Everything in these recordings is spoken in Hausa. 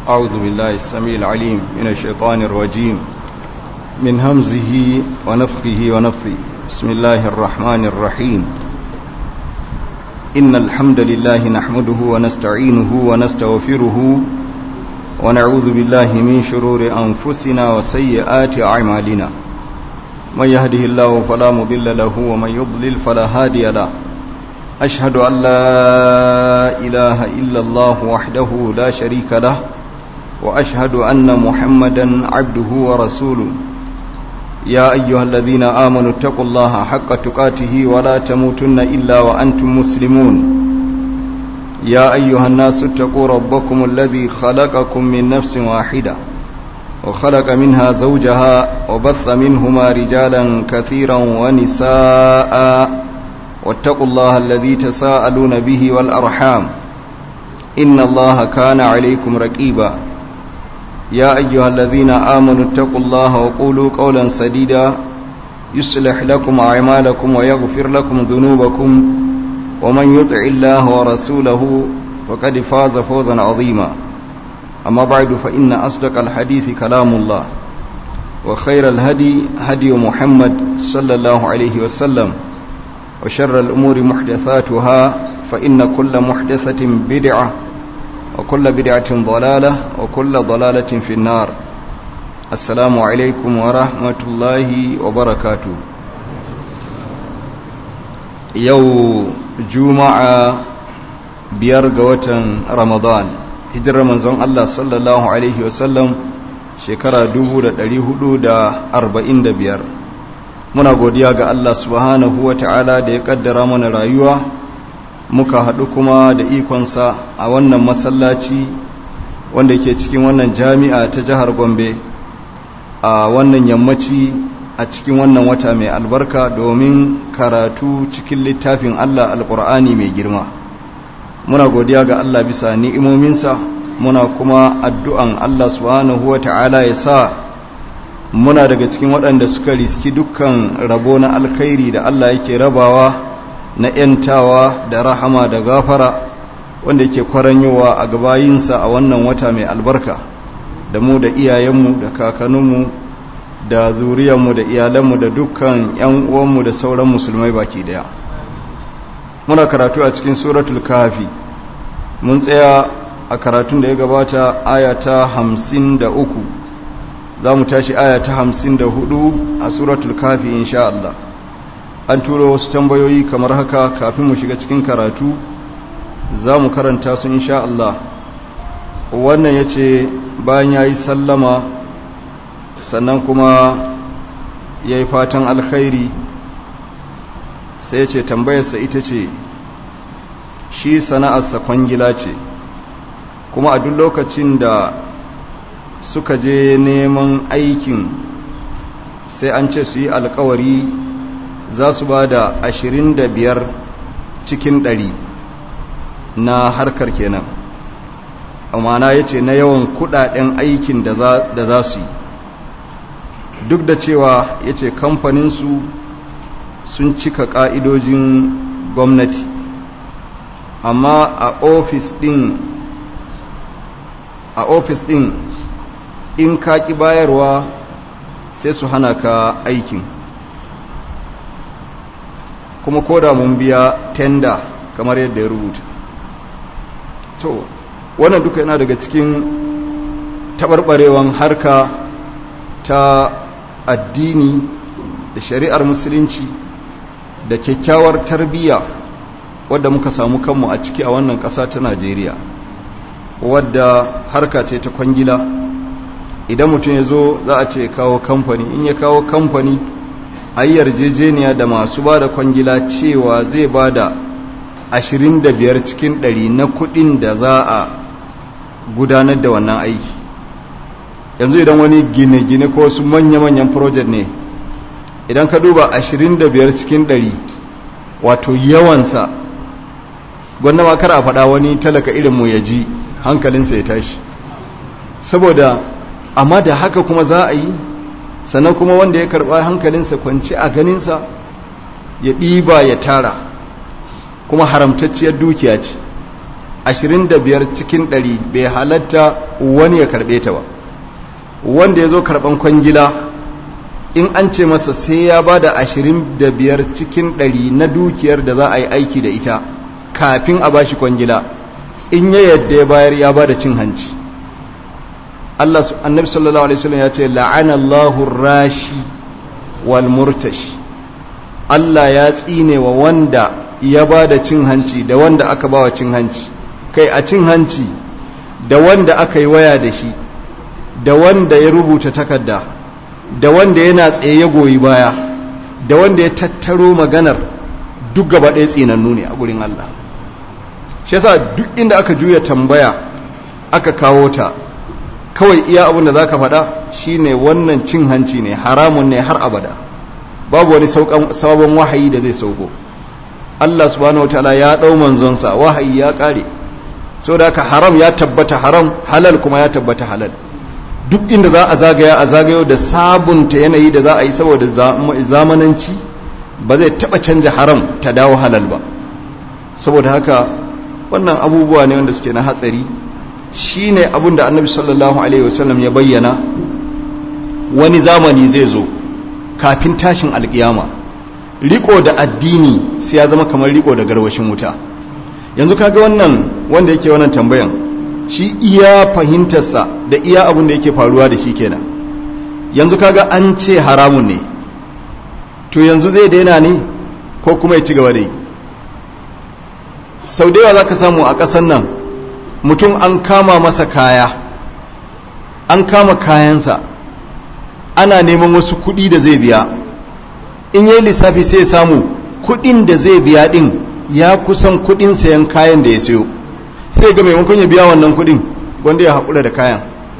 أعوذ بالله السميع العليم من الشيطان الرجيم من همزه ونفخه ونفثه بسم الله الرحمن الرحيم إن الحمد لله نحمده ونستعينه ونستغفره ونعوذ بالله من شرور أنفسنا وسيئات أعمالنا من يهده الله فلا مضل له ومن يضلل فلا هادي له أشهد أن لا إله إلا الله وحده لا شريك له وأشهد أن محمدا عبده ورسوله يا أيها الذين آمنوا اتقوا الله حق تقاته ولا تموتن إلا وأنتم مسلمون يا أيها الناس اتقوا ربكم الذي خلقكم من نفس واحدة وخلق منها زوجها وبث منهما رجالا كثيرا ونساء واتقوا الله الذي تساءلون به والأرحام إن الله كان عليكم رقيبا يا أيها الذين آمنوا اتقوا الله وقولوا قولا سديدا يصلح لكم أعمالكم ويغفر لكم ذنوبكم ومن يطع الله ورسوله فقد فاز فوزا عظيما أما بعد فإن أصدق الحديث كلام الله وخير الهدي هدي محمد صلى الله عليه وسلم وشر الأمور محدثاتها فإن كل محدثة بدعة وكل بدعة ضلالة وكل ضلالة في النار السلام عليكم ورحمة الله وبركاته يو جمعة بيرغوة رمضان هجر منزون الله صلى الله عليه وسلم shekara 445 muna godiya ga Allah subhanahu wa ta'ala da ya kaddara mana rayuwa muka haɗu kuma da ikonsa a wannan masallaci wanda ke cikin wannan jami'a ta jihar gombe a wannan yammaci a cikin wannan wata mai albarka domin karatu cikin littafin Allah alƙur'ani mai girma muna godiya ga Allah bisa ni'imominsa muna kuma addu'an Allah subhanahu wa ta'ala ya sa muna daga cikin waɗanda suka riski dukkan rabo na alkhairi da Allah yake rabawa na ‘yantawa da rahama da gafara wanda yake kwaranyowa a gabayinsa a wannan wata mai albarka da mu da iyayenmu da kakanninmu da zuriyarmu da iyalanmu da dukkan ‘yan uwanmu da sauran musulmai baki daya muna karatu a cikin suratul kafi mun tsaya a karatun da ya gabata aya ta hamsin da uku za mu tashi aya ta hamsin da hudu a suratul kafi insha Allah an turo wasu tambayoyi kamar haka kafin mu shiga cikin karatu za mu karanta su insha Allah wannan ya ce bayan ya yi sallama sannan kuma ya yi fatan alkhairi sai ya ce tambayarsa ita ce shi sana'arsa kwangila ce kuma a duk lokacin da suka je neman aikin sai an ce su yi alkawari za su ba da ashirin da biyar cikin ɗari na harkar kenan amana ya ce na yawan kudaden aikin da za su yi duk da cewa ya ce kamfaninsu sun cika ƙa'idojin gwamnati amma a ofis ɗin a ofis ɗin in ka ƙi bayarwa sai su hana ka aikin kuma ko da mun biya tenda kamar yadda ya rubuta to wannan duka yana daga cikin taɓarɓarewan harka ta addini da shari'ar musulunci da kyakkyawar tarbiyya wadda muka samu kanmu a ciki a wannan ƙasa ta najeriya wadda harka ce ta kwangila idan mutum ya zo za a ce kawo kamfani in ya kawo kamfani a yi yarjejeniya da masu ba da kwangila cewa zai ba da 25 cikin 100 na kudin da za a gudanar da wannan aiki yanzu idan wani gine-gine ko wasu manya-manyan project ne idan ka duba 25 cikin 100 wato yawansa gwanda ma kar a faɗa wani talaka irinmu ya ji hankalinsa ya tashi saboda amma da haka kuma za a yi sannan kuma wanda ya karɓa hankalinsa kwanci a ganinsa ya ɗiba ya tara kuma haramtacciyar dukiya ce 25 cikin 100 bai halatta wani ya karbe ta ba wanda ya zo karban kwangila in an ce masa sai ya ba da ashirin da biyar cikin ɗari na dukiyar da za a yi aiki da ita kafin a bashi kwangila in ya yadda ya bayar ya ba da cin hanci Allah annabi sallallahu alaihi wasallam ya ce la'anallahu rashi wal murtashi Allah ya tsine wa wanda ya ba da cin hanci da wanda aka ba wa cin hanci kai a cin hanci da wanda aka yi waya da shi da wanda ya rubuta takarda da wanda yana tsaye ya goyi baya da wanda ya tattaro maganar duk gaba ɗaya tsinannu ne a gurin Allah shi yasa duk inda aka juya tambaya aka kawo ta kawai iya abin da za ka faɗa shine wannan cin hanci ne haramun ne har abada babu wani sabon wahayi da zai sauko Allah subhanahu wataala ya ɗau manzonsa wahayi ya ƙare so da haka haram ya tabbata haram halal kuma ya tabbata halal duk inda za a zagaya a zagayo da sabunta yanayi da za a yi saboda zamananci ba zai taɓa canja haram ta dawo halal ba saboda haka wannan abubuwa ne wanda suke na hatsari shi ne abin da annabi sallallahu alaihi wasallam ya bayyana wani zamani zai zo kafin tashin alkiyama riko da addini sai ya zama kamar riko da garwashin wuta yanzu kaga wannan wanda yake wannan tambayan shi iya fahimtarsa da iya abin da yake faruwa da shi kenan yanzu kaga an ce haramun ne to yanzu zai daina ne ko kuma ya ci gaba da yi sau da yawa za ka samu a ƙasar nan mutum an kama masa kaya an kama kayansa ana neman wasu kuɗi da zai biya in yi lissafi sai ya samu kuɗin da zai biya ɗin ya kusan kuɗin sayan kayan da ya sayo sai ga maimakon ya biya wannan kuɗin wanda ya haƙura da kayan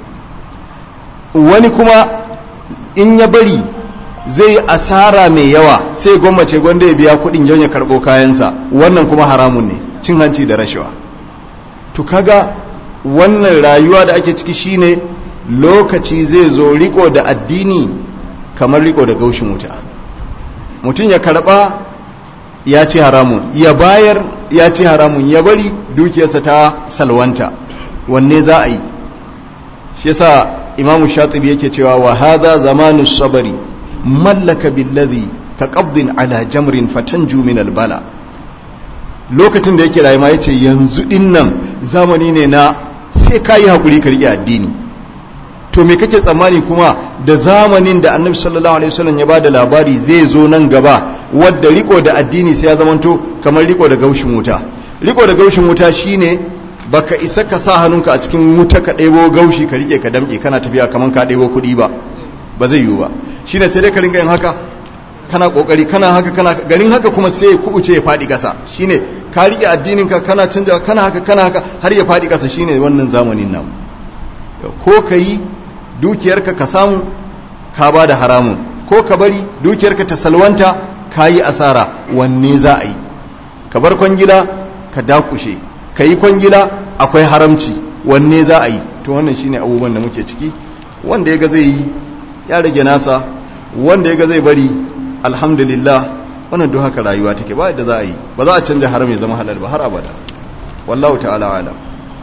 wani kuma in ya bari zai asara mai yawa sai gwammace gwanda ya biya kuɗin yau ya karɓo kayansa wannan kuma haramun ne cin hanci da rashawa to kaga wannan rayuwa da ake ciki shine lokaci zai zo riko da addini kamar riko da gaushin wuta mutum ya karba ya ci haramun ya bayar ya ci haramun ya bari dukiyarsa ta salwanta wanne za a yi shi yasa imamu shatibi yake cewa wa hadha zamanu sabari mallaka billazi ka qabdin ala jamrin fatanju min albala lokacin da yake rayuwa ya ce yanzu din nan zamani ne na sai ka yi haƙuri ka riƙe addini to me kake tsammani kuma da zamanin da annabi sallallahu alaihi wasallam ya bada labari zai zo nan gaba wadda riko da addini sai ya zamanto kamar riko da gaushin wuta riko da gaushin wuta shine baka isa ka sa hannunka a cikin wuta ka ɗebo gaushi ka riƙe ka damƙe kana tafiya kamar ka ɗebo kuɗi ba ba zai yiwu ba shine sai dai ka ringa yin haka kana kokari kana haka kana garin haka kuma sai ya kubuce ya fadi kasa shine ka rike addinin ka kana canja kana haka kana haka har ya fadi kasa shine wannan zamanin nan ko kai dukiyarka ka samu ka ba da haramun ko ka bari dukiyarka ta salwanta ka yi asara wanne za a yi ka bar kwangila ka dakushe ka yi kwangila akwai haramci wanne za a yi to wannan shine abubuwan da muke ciki wanda ya ga zai yi ya rage nasa wanda ya ga zai bari alhamdulillah wannan duk haka rayuwa take ba yadda za a yi ba za a canza haram ya zama halal ba har abada wallahu ta'ala alam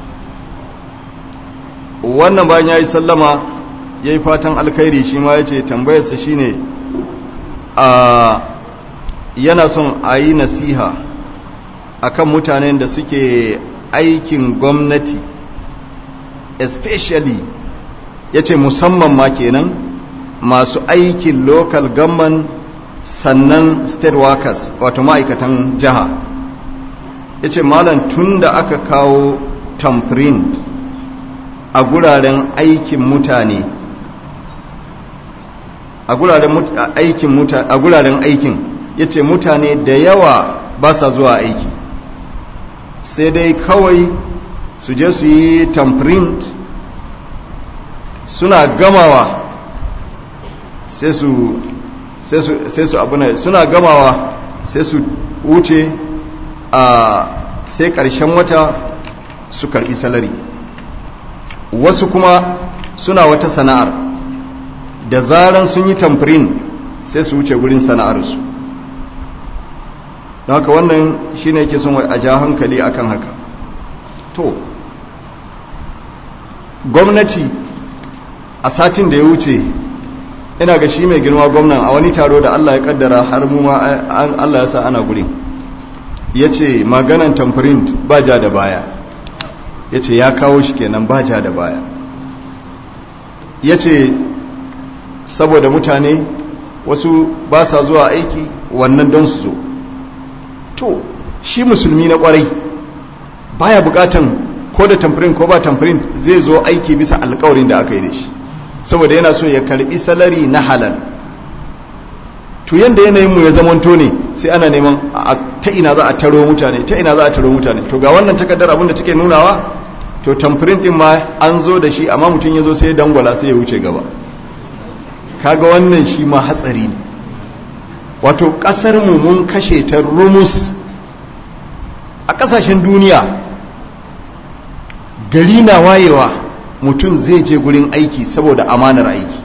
wannan bayan ya yi sallama ya yi fatan alkhairi shi ma ya ce tambayarsa shi ne a yana son a yi nasiha akan mutanen da suke aikin gwamnati especially ya ce musamman ma kenan masu aikin local government sannan state workers wato ma'aikatan jiha ya ce malam tun da aka kawo tamprint a guraren aikin mutane a guraren aikin mutane a guraren aikin ya ce mutane da yawa ba sa zuwa aiki sai dai kawai su je su yi tamprint suna gamawa sai su sai su abuna suna gamawa sai su wuce a sai ƙarshen wata su karɓi salari wasu kuma suna wata sana'ar da zaran sun yi tamfirin sai su wuce gurin sana'arsu don haka wannan shine yake son a ja hankali akan haka to gwamnati a satin da ya wuce ina ga shi mai girma gwamnan a wani taro da Allah ya kaddara har mu ma Allah ya sa ana gurin ya ce maganan tamprint ba ja da baya ya ce ya kawo shi kenan ba ja da baya ya ce saboda mutane wasu ba sa zuwa aiki wannan don su zo to shi musulmi na kwarai baya bukatan ko da tamfirin ko ba tamfirin zai zo aiki bisa alkawarin da aka yi da shi saboda yana so ya karbi salari na halal to yanda yanayin mu ya zamanto ne sai ana neman ta ina za a taro mutane ta ina za a taro mutane to ga wannan takardar abin da take nunawa to tamfirin din ma an zo da shi amma mutum ya zo sai ya dangwala sai ya wuce gaba kaga wannan shi ma hatsari ne wato kasar mu mun kashe ta rumus a kasashen duniya gari na wayewa mutum zai je gurin aiki saboda amanar aiki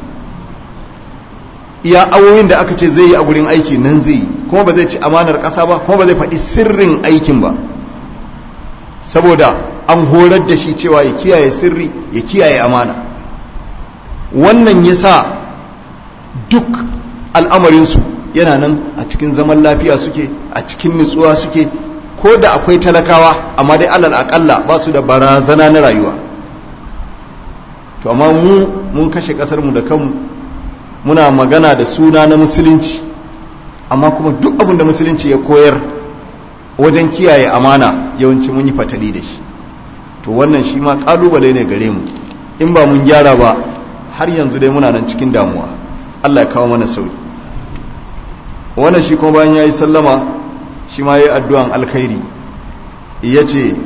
iya awoyin da aka ce zai yi a gurin aiki nan zai yi kuma ba zai ci amanar ƙasa ba kuma ba zai faɗi sirrin aikin ba saboda an horar da shi cewa ya kiyaye sirri ya kiyaye amana wannan ya sa duk al'amarinsu yana nan a cikin zaman lafiya suke a cikin nutsuwa suke ko da akwai talakawa amma dai alal akalla ba su da barazana na rayuwa to amma mu mun kashe kasarmu da kanmu muna magana da suna na musulunci amma kuma duk abin da musulunci ya koyar wajen kiyaye amana yawanci mun yi fatali da shi to wannan shi ma kalubale ne gare mu in ba mun gyara ba har yanzu dai muna nan cikin damuwa Allah ya kawo mana sauki wannan shi kuma bayan ya yi sallama shi ma ya yi addu'an alkhairi ya ce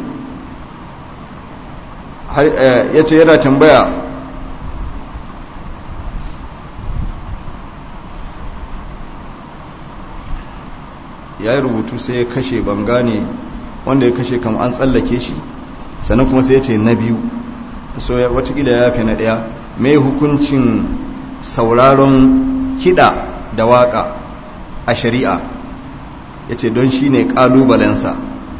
yana tambaya ya yi rubutu sai ya kashe bangane wanda ya kashe kam an tsallake shi sannan kuma sai ya ce na biyu so watakila ya fi na ɗaya mai hukuncin sauraron kiɗa da waƙa a shari'a ya ce don shi ne ƙalubalensa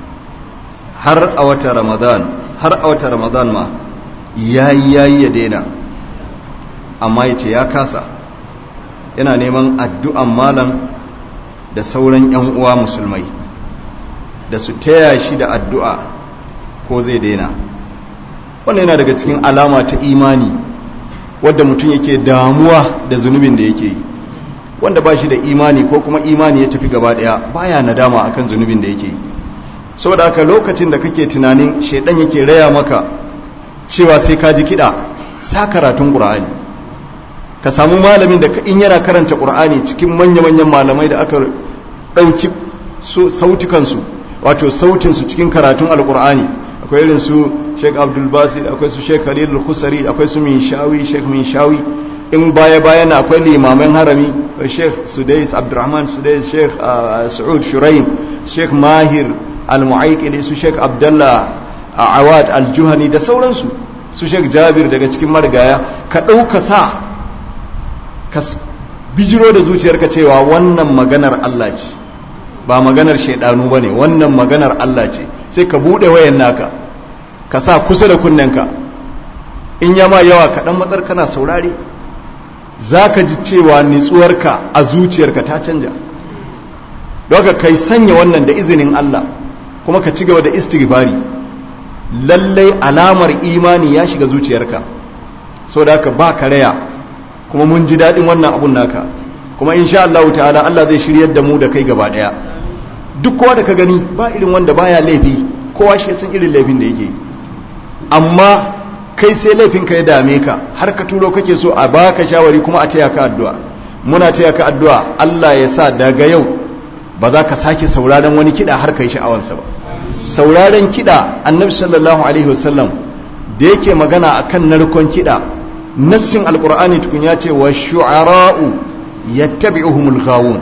har a wata ramadan har a wata ramadan ma ya yi ya yi ya daina amma ya ce ya kasa yana neman addu'an malam da sauran 'yan uwa musulmai da su taya shi da addu'a ko zai daina wannan yana daga cikin alama ta imani wadda mutum yake damuwa da zunubin da yake yi wanda ba shi da imani ko kuma imani ya tafi gaba daya baya nadama akan zunubin da yake yi saboda haka lokacin da kake tunanin shaidan yake raya maka cewa sai ka ji kiɗa sa karatun ƙur'ani ka samu malamin da in yana karanta ƙur'ani cikin manya-manyan malamai da aka ɗauki sautukansu wato sautinsu cikin karatun alƙur'ani akwai irin su sheik abdulbasir akwai su sheik khalil khusari akwai su minshawi sheik minshawi in baya-baya na akwai limaman harami sheik sudais abdurrahman sudais sheik su'ud shuraim sheik mahir al-mu'aikili su sheik abdullah awad al-juhani da sauransu su sheik jabir daga cikin marigaya ka ɗauka sa ka bijiro da zuciyarka cewa wannan maganar Allah ce ba maganar shaidanu ba ne wannan maganar Allah ce sai ka buɗe wayan naka ka sa kusa da kunnenka in yama yawa kaɗan matsar kana saurare za ka ji cewa nitsuwarka a zuciyarka ta canja daga kai sanya wannan da izinin Allah kuma ka ci gaba da istighfari lallai alamar imani ya shiga zuciyarka so da haka ba karaya kuma mun ji daɗin wannan abun naka kuma insha Allah ta'ala Allah zai shiryar da mu da kai gaba ɗaya duk kowa da ka gani ba irin wanda baya laifi kowa shi san irin laifin da yake amma kai sai laifin ka ya dame ka har ka turo kake so a baka shawari kuma a taya ka addu'a muna taya ka addu'a Allah ya sa daga yau ba za ka sake sauraron wani kiɗa har ka yi sha'awansa ba sauraron kiɗa annabi sallallahu alaihi wasallam da yake magana akan narkon kiɗa nassin alkur'ani tukun ya ce wa shu'ara'u yattabi'uhumul ghawun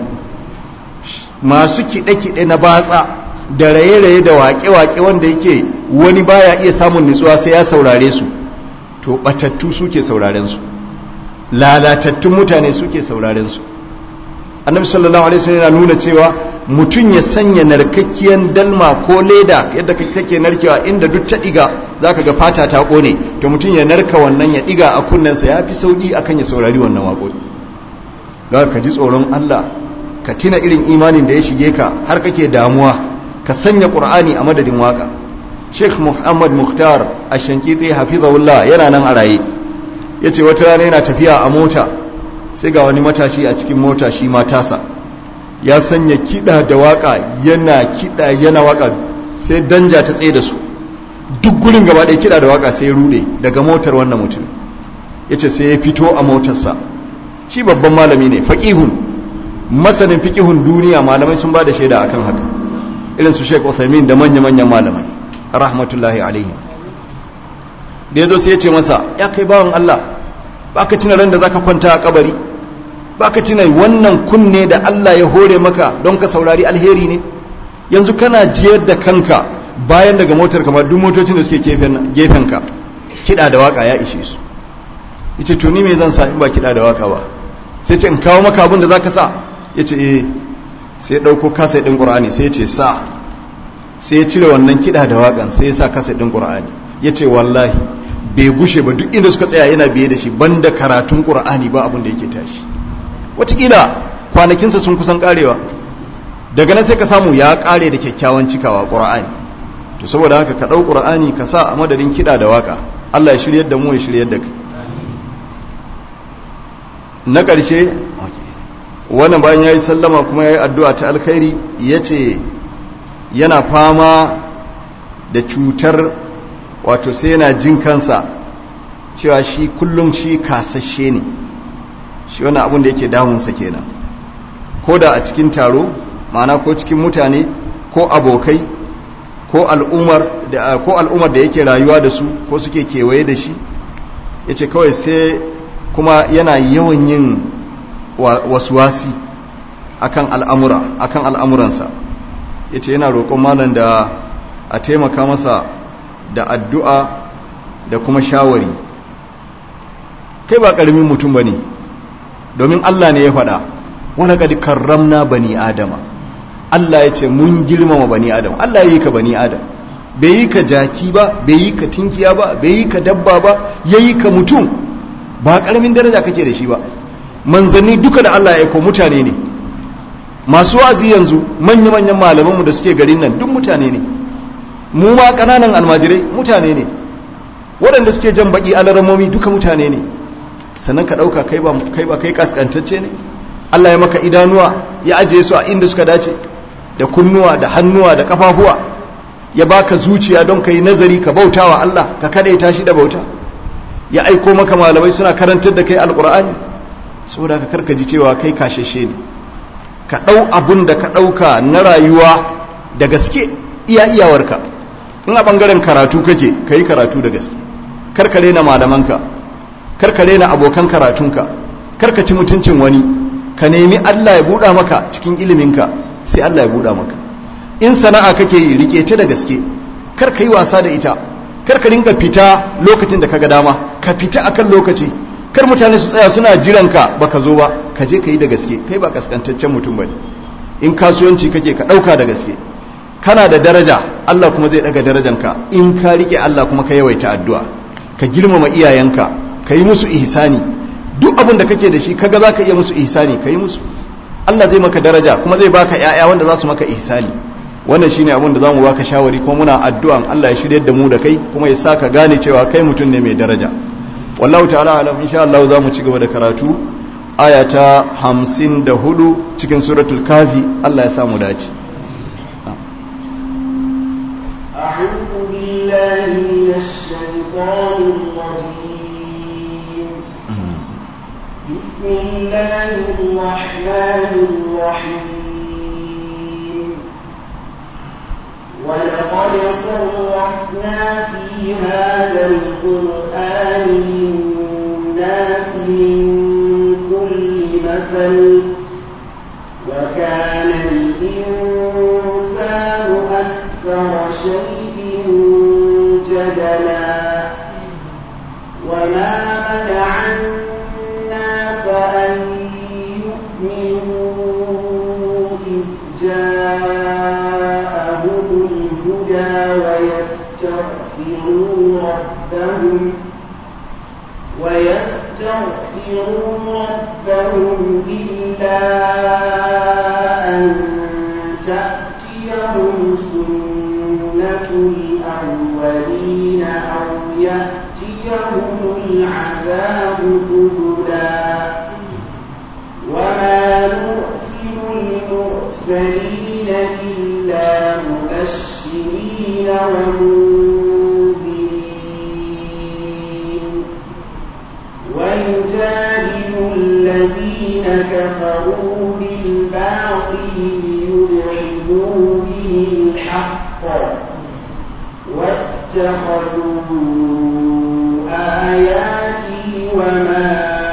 masu kiɗe-kiɗe na batsa da raye-raye da waƙe-waƙe wanda yake wani baya iya samun nutsuwa sai ya saurare su to batattu suke sauraren su lalatattun mutane suke sauraren su annabi sallallahu alaihi wasallam yana nuna cewa mutum ya sanya narkakkiyar dalma ko leda yadda kake narkewa inda duk ta diga zaka ga fata ta kone to mutum ya narka wannan ya diga a kunnensa ya fi sauki akan ya saurari wannan waƙoƙi don ka ji tsoron Allah ka tina irin imanin da ya shige ka har kake damuwa ka sanya qur'ani a madadin waka Sheikh Muhammad Mukhtar Ashankiti hafizahullah yana nan a raye yace wata rana yana tafiya a mota sai ga wani matashi a cikin mota shi ma tasa ya sanya kida da waka yana kida yana waka sai danja ta tsaye da su duk gurin gaba ɗaya kida da waka sai ya rude daga motar wannan mutum yace sai ya fito a motarsa shi babban malami ne faqihun masanin fiqihun duniya malamai sun ba da shaida akan haka irin su Sheikh Uthaymeen da manya-manyan malamai rahmatullahi alaihi da yazo sai ya ce masa ya kai bawan Allah baka tuna ran da zaka kwanta a kabari baka tuna wannan kunne da Allah ya hore maka don ka saurari alheri ne yanzu kana jiyar da kanka bayan daga motar kamar duk motocin da suke gefen ka kida da waka ya ishe su yace to ni me zan sa in ba kida da waka ba sai ce in kawo maka abin da zaka sa yace eh sai ya dauko kasa din Qur'ani sai ya ce sa sai ya cire wannan kida da wakan sai ya sa kasa din Qur'ani yace wallahi bai gushe ba duk inda suka tsaya yana biye da shi banda karatun Qur'ani ba abin da yake tashi watakila kwanakinsa sun kusan karewa daga nan sai ka samu ya kare da kyakkyawan cikawa Qur'ani to saboda haka ka dau Qur'ani ka sa a madadin kida da waka Allah ya shiryar da mu ya shiryar da kai na ƙarshe wannan bayan ya yi sallama kuma ya yi addu'a ta alkhairi ya ce yana fama da cutar wato sai yana jin kansa cewa shi kullum shi kasashe ne shi wani abin da yake damunsa kenan ko da a cikin taro ma'ana ko cikin mutane ko abokai ko al'umar da ko al'umar da yake rayuwa da su ko suke kewaye da shi ya ce kawai sai kuma yana yawan yin wasuwasi akan al'amura akan al'amuransa ya ce yana roƙon malam da a taimaka masa da addu'a da kuma shawari kai ba ƙaramin mutum ba ne domin Allah ne ya faɗa wani ƙadi karramna bani adama Allah ya ce mun girmama bani adam Allah ya yi ka bani adam bai yi ka jaki ba bai yi ka tinkiya ba bai yi ka dabba ba ya yi ka mutum ba karamin daraja kake da shi ba manzanni duka da Allah ya aiko mutane ne masu wazi yanzu manya-manyan malamanmu da suke garin nan duk mutane ne mu ma kananan almajirai mutane ne waɗanda suke jan baki alaramomi duka mutane ne sannan ka ɗauka kai ba kai ba kai kaskantacce ne Allah ya maka idanuwa ya ajiye su a inda suka dace da kunnuwa da hannuwa da kafafuwa ya baka zuciya don ka yi nazari ka bautawa Allah ka kadaita shi da bauta ya aiko maka malamai suna karantar da kai alkur'ani saboda ka karkaji cewa kai kashashe ne ka ɗau abun da ka ɗauka na rayuwa da gaske iya iyawarka in a ɓangaren karatu kake ka yi karatu da gaske karkare na malamanka karkare na abokan karatunka karka ci mutuncin wani ka nemi allah ya buɗa maka cikin iliminka sai allah ya buɗa maka in sana'a kake yi rike ta da gaske kar ka yi wasa da ita kar ka rinka fita lokacin da kaga dama ka fita akan lokaci kar mutane su tsaya suna jiran ka baka zo ba ka je ka yi da gaske kai ba kaskantaccen mutum bane in kasuwanci kake ka dauka da gaske kana da daraja Allah kuma zai daga darajanka in ka rike Allah kuma ka yawaita addu'a ka girmama iyayenka ka yi musu ihsani duk abin da kake da shi kaga zaka iya musu ihsani ka yi musu Allah zai maka daraja kuma zai baka ƴaƴa wanda za su maka ihsani wannan shine abin da zamu baka shawari kuma muna addu'an Allah ya shiryar da mu da kai kuma ya saka gane cewa kai mutum ne mai daraja wallahu ta'ala alam insha Allah zamu ci gaba da karatu aya ta 54 cikin suratul kafi Allah ya samu dace أعوذ بالله من الشيطان الرجيم بسم الله الرحمن الرحيم ولقد صرفنا في هذا القرآن للناس من كل مثل وكان الإنسان أكثر شيء جدلا وما منع الناس أن يؤمنوا إذ جاءهم الهدى ويستغفرون ويستغفروا ربهم إلا أن تأتيهم سنة الأولين أو يأتيهم العذاب قبلا وما نرسل المرسلين إلا مبشرين ومنذرين ويجادل الذين كفروا بالباطل ليدحضوا به الحق واتخذوا آياتي وما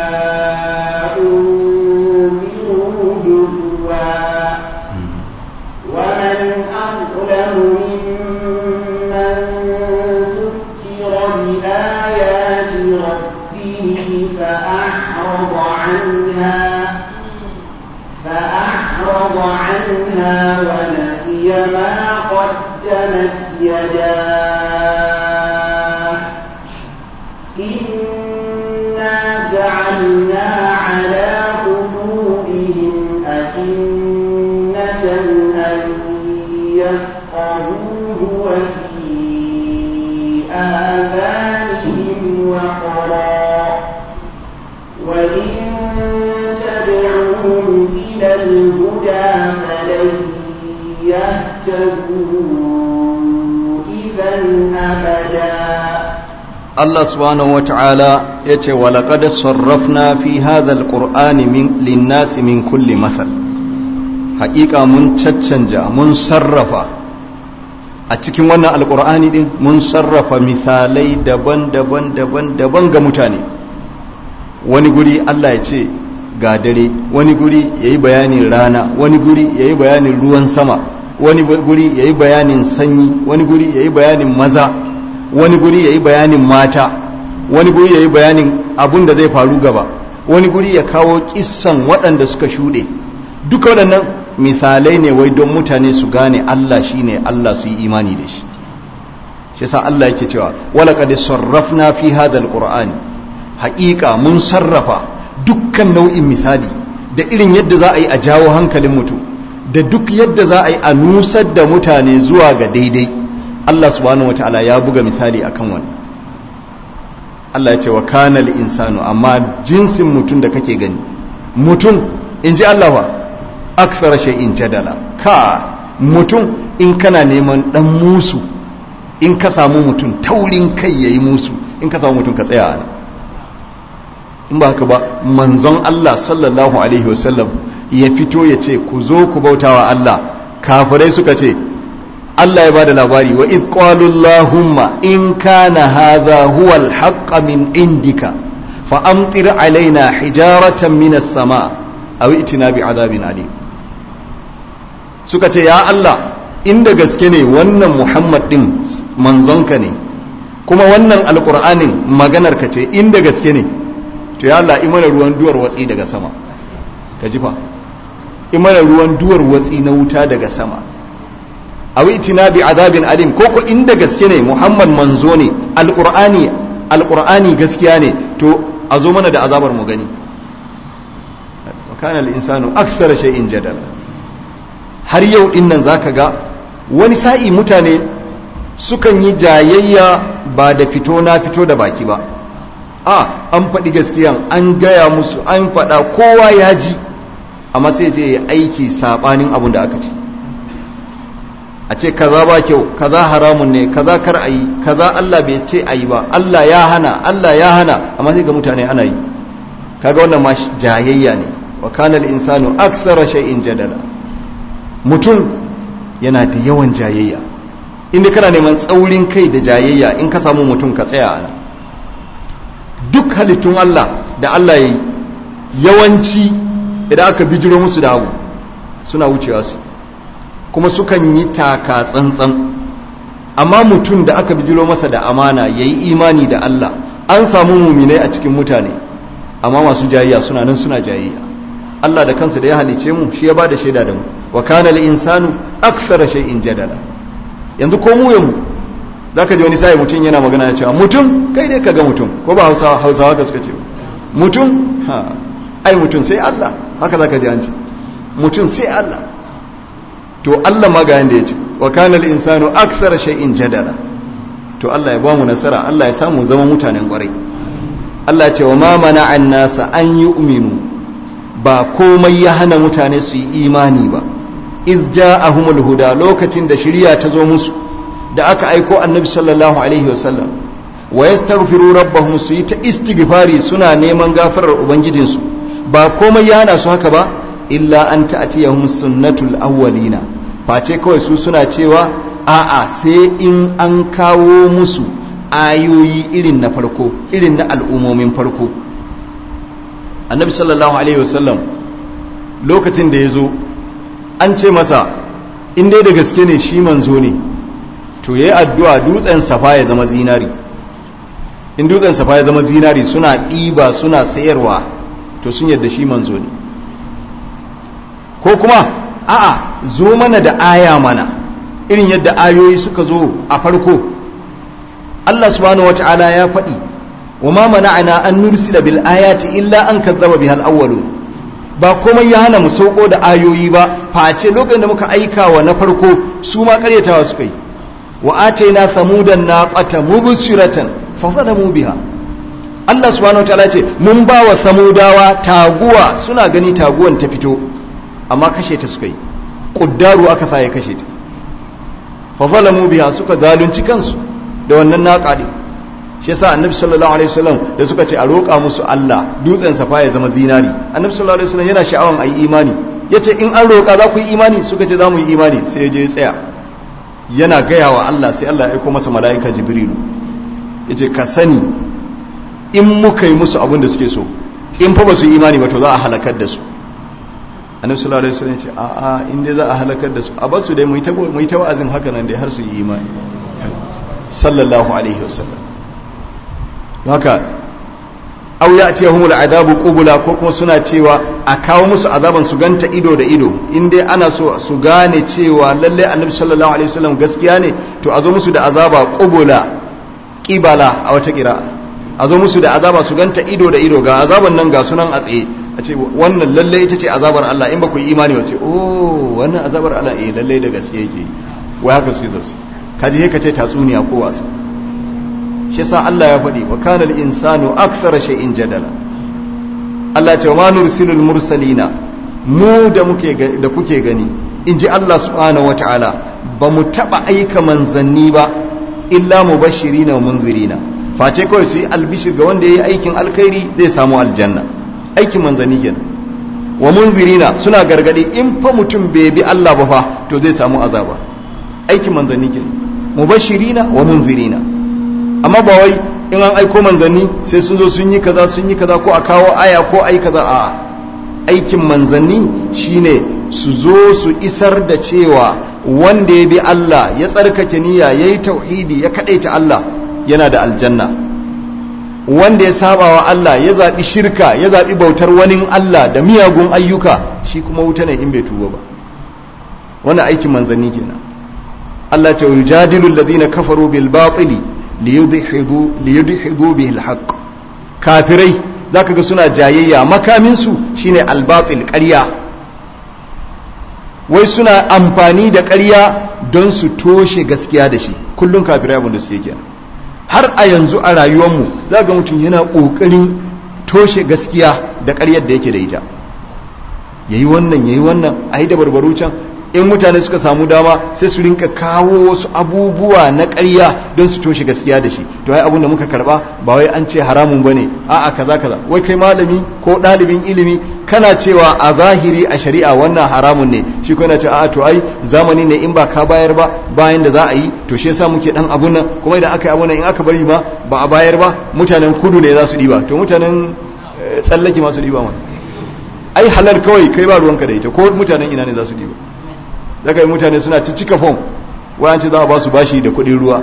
أنذروا هزوا ومن أظلم ممن ذكر بآيات ربه فأعرض عنها فأعرض عنها ونسي ما قدمت يداه إنا جعلنا على قلوبهم أكنة أن يفقهوه وفي آذانهم وقرا وإن تدعوهم إلى الهدى فلن يهتدوا إذا أبدا Allah subhanahu wa ta'ala ya ce, Walaƙad sarrafna fi hadhal ƙur'ani linnasi min kulli mathal. Haƙiƙa mun caccanja, mun sarrafa a cikin wannan alƙur'ani ɗin mun sarrafa misalai daban-daban daban-daban ga mutane. Wani guri Allah ya ce ga dare, wani guri ya yi bayanin rana, wani guri ya yi bayanin ruwan sama, wani guri ya yi bayanin sanyi, wani guri ya yi bayanin maza. wani guri ya yi bayanin mata wani guri ya yi bayanin abun da zai faru gaba wani guri ya kawo kissan waɗanda suka shuɗe duka waɗannan misalai ne wai don mutane su gane Allah shi ne Allah su yi imani da shi shi sa Allah yake cewa wala qad sarrafna fi hadha alqur'ani haƙiƙa mun sarrafa dukkan nau'in misali da irin yadda za a yi a jawo hankalin mutum da duk yadda za a yi a nusar da mutane zuwa ga daidai Allah subhanahu wataala ya buga misali akan wannan Allah ya ce wa kanal insanu amma jinsin mutum da kake gani mutum in ji Allah wa aksara shay'in jadala ka mutum in kana neman dan musu in ka samu mutum taurin kai yayi musu in ka samu mutum ka tsaya ana in ba haka ba manzon Allah sallallahu alaihi wasallam ya fito ya ce ku zo ku bautawa Allah kafirai suka ce Allah ya bada labari wa id qalu allahumma in kana hadha huwa al min indika fa amtir alaina hijaratan min as-sama aw itina bi adabin alim suka ce ya Allah inda gaske ne wannan Muhammad din manzonka ne kuma wannan alqur'anin maganar ka ce inda gaske ne to ya Allah imana ruwan duwar watsi daga sama ka ji fa imana ruwan duwar watsi na wuta daga sama aw itina bi azabin alim ko ko inda gaske ne Muhammad manzo ne alqur'ani alqur'ani gaskiya ne to a zo mana da azabar mu gani wa kana al-insanu aksara shay'in jadala har yau din nan zaka ga wani sa'i mutane sukan yi jayayya ba da fito na fito da baki ba a an faɗi gaskiyan an gaya musu an faɗa kowa ya ji amma sai je ya aiki saɓanin abin da aka ce a ce kaza ba kyau kaza haramun ne kaza kar a yi kaza Allah bai ce a yi ba Allah ya hana Allah ya hana amma sai ga mutane ana yi kaga wannan ma jayayya ne wa kana al-insanu aksara shay'in jadala mutum yana da yawan jayayya inda kana neman tsaurin kai da jayayya in ka samu mutum ka tsaya ana duk halittun Allah da Allah ya yi yawanci idan aka bijiro musu da abu suna wucewa su kuma sukan yi taka tsantsan amma mutum da aka bijiro masa da amana ya yi imani da Allah an samu muminai a cikin mutane amma masu jayayya suna nan suna jayayya Allah da kansa da ya halice mu shi ya ba da shaida da mu wa kana al insanu akthara shay'in jadala yanzu ko mu yamu zaka ji wani sai mutum yana magana ya cewa mutum kai dai kaga mutum ko ba hausawa hausawa ka suka ce mutum ha ai mutum sai Allah haka zaka ji an ce mutum sai Allah to Allah ma ga yanda ya ce wa kana al-insanu akthara shay'in jadala to Allah ya ba mu nasara Allah ya samu zama mutanen kwarai Allah ce wa ma mana'an nasa an yu'minu ba komai ya hana mutane su yi imani ba iz ja'ahumul huda lokacin da shari'a ta zo musu da aka aiko annabi sallallahu alaihi wasallam wa yastaghfiru rabbahum su yi ta istighfari suna neman gafarar ubangijinsu ba komai ya hana su haka ba illa an ta'tiyahum sunnatul awwalina face kawai su suna cewa a'a sai in an kawo musu ayoyi irin na farko irin na al'ummomin farko annabi sallallahu alaihi wasallam lokacin da ya zo an ce masa in dai da gaske ne shi manzo ne to ya yi addu'a dutsen safa ya zama zinari in dutsen safa ya zama zinari suna ɗiba suna sayarwa to sun yadda shi manzo ne ko kuma a'a zo mana da aya mana irin yadda ayoyi suka zo a farko Allah subhanahu wata'ala ya faɗi wa ma mana'ana an nursila bil ayati illa an kazzaba bihal awwalun ba komai ya hana mu sauko da ayoyi ba face lokacin da muka aika wa na farko su ma karyatawa suka yi wa ataina samudan naqata mubsiratan fa zalamu biha Allah subhanahu wataala ce mun ba wa samudawa taguwa suna gani taguwan ta fito amma kashe ta suka yi kuddaru aka sa ya kashe ta fa zalamu biha suka zalunci kansu da wannan naqa din shi yasa annabi sallallahu alaihi wasallam da suka ce a roƙa musu Allah dutsen safa ya zama zinari annabi sallallahu alaihi wasallam yana sha'awan ayi imani yace in an roƙa za ku yi imani suka ce za mu yi imani sai ya je ya tsaya yana gaya wa Allah sai Allah ya aiko masa mala'ika jibrilu yace ka sani in muka yi musu abin da suke so in fa ba su yi imani ba to za a halakar da su annabi sallallahu alaihi wasallam yace a a in dai za a halakar da su a basu dai mu yi ta mu yi ta wa'azin haka nan dai har su yi imani sallallahu alaihi wasallam haka aw ya'tiyahumul azabu qubula ko kuma suna cewa a kawo musu azaban su ganta ido da ido in dai ana so su gane cewa lalle annabi sallallahu alaihi wasallam gaskiya ne to a zo musu da azaba qubula qibala a wata kira a zo musu da azaba su ganta ido da ido ga azaban nan ga sunan a tsaye a ce wannan lalle ita ce azabar Allah in ba ku yi imani wace oh wannan azabar Allah eh lalle da gaske yake wai haka su yi sosai kaji ka ce tatsuniya ko wasa shi sa Allah ya faɗi wa kana al-insanu akthara shay'in jadala Allah ce wa ma nursilul mursalina mu da muke da kuke gani in ji Allah subhanahu wata'ala ba mu taba aika manzanni ba illa mubashirina wa munzirina face kawai su yi albishir ga wanda yayi aikin alkhairi zai samu aljanna aikin manzanni kenan wa munzirina suna gargadi in fa mutum bai bi Allah ba fa to zai samu azaba aikin manzanni kenan mubashirina wa munzirina amma ba wai in an aiko manzanni sai sun zo sun yi kaza sun yi kaza ko a kawo aya ko ai kaza a aikin manzanni shine su zo su isar da cewa wanda ya bi Allah ya tsarkake niyya ya yi tauhidi ya kadaita Allah yana da aljanna wanda ya saba wa Allah ya zaɓi shirka ya zaɓi bautar wani Allah da miyagun ayyuka shi kuma wuta ne in bai tuba ba wannan aikin manzanni kenan Allah ta yujadilu alladhina kafaru bil batili liyudhidu bihi alhaq kafirai zaka ga suna jayayya makamin su shine albatil ƙarya wai suna amfani da ƙarya don su toshe gaskiya da shi kullum kafirai abin da suke kenan har a yanzu a rayuwarmu za ga mutum yana ƙoƙarin toshe gaskiya da ƙaryar da yake da ita yayi wannan yayi wannan a yi da barbaru can in mutane suka samu dama sai su rinka kawo wasu abubuwa na ƙarya don su toshe gaskiya da shi to ai abun da muka karba ba wai an ce haramun bane a'a kaza kaza wai kai malami ko ɗalibin ilimi kana cewa a zahiri a shari'a wannan haramun ne shi ko yana ce a'a to ai zamani ne in ba ka bayar ba bayan da za a yi to shi yasa muke dan abun nan kuma idan aka yi abun nan in aka bari ma ba a bayar ba mutanen kudu ne za su diba to mutanen tsallake masu diba ma ai halal kawai kai ba ruwanka da ita ko mutanen ina ne za su diba daga yi mutane suna ta cika fom wayan ce za a ba su bashi da kudin ruwa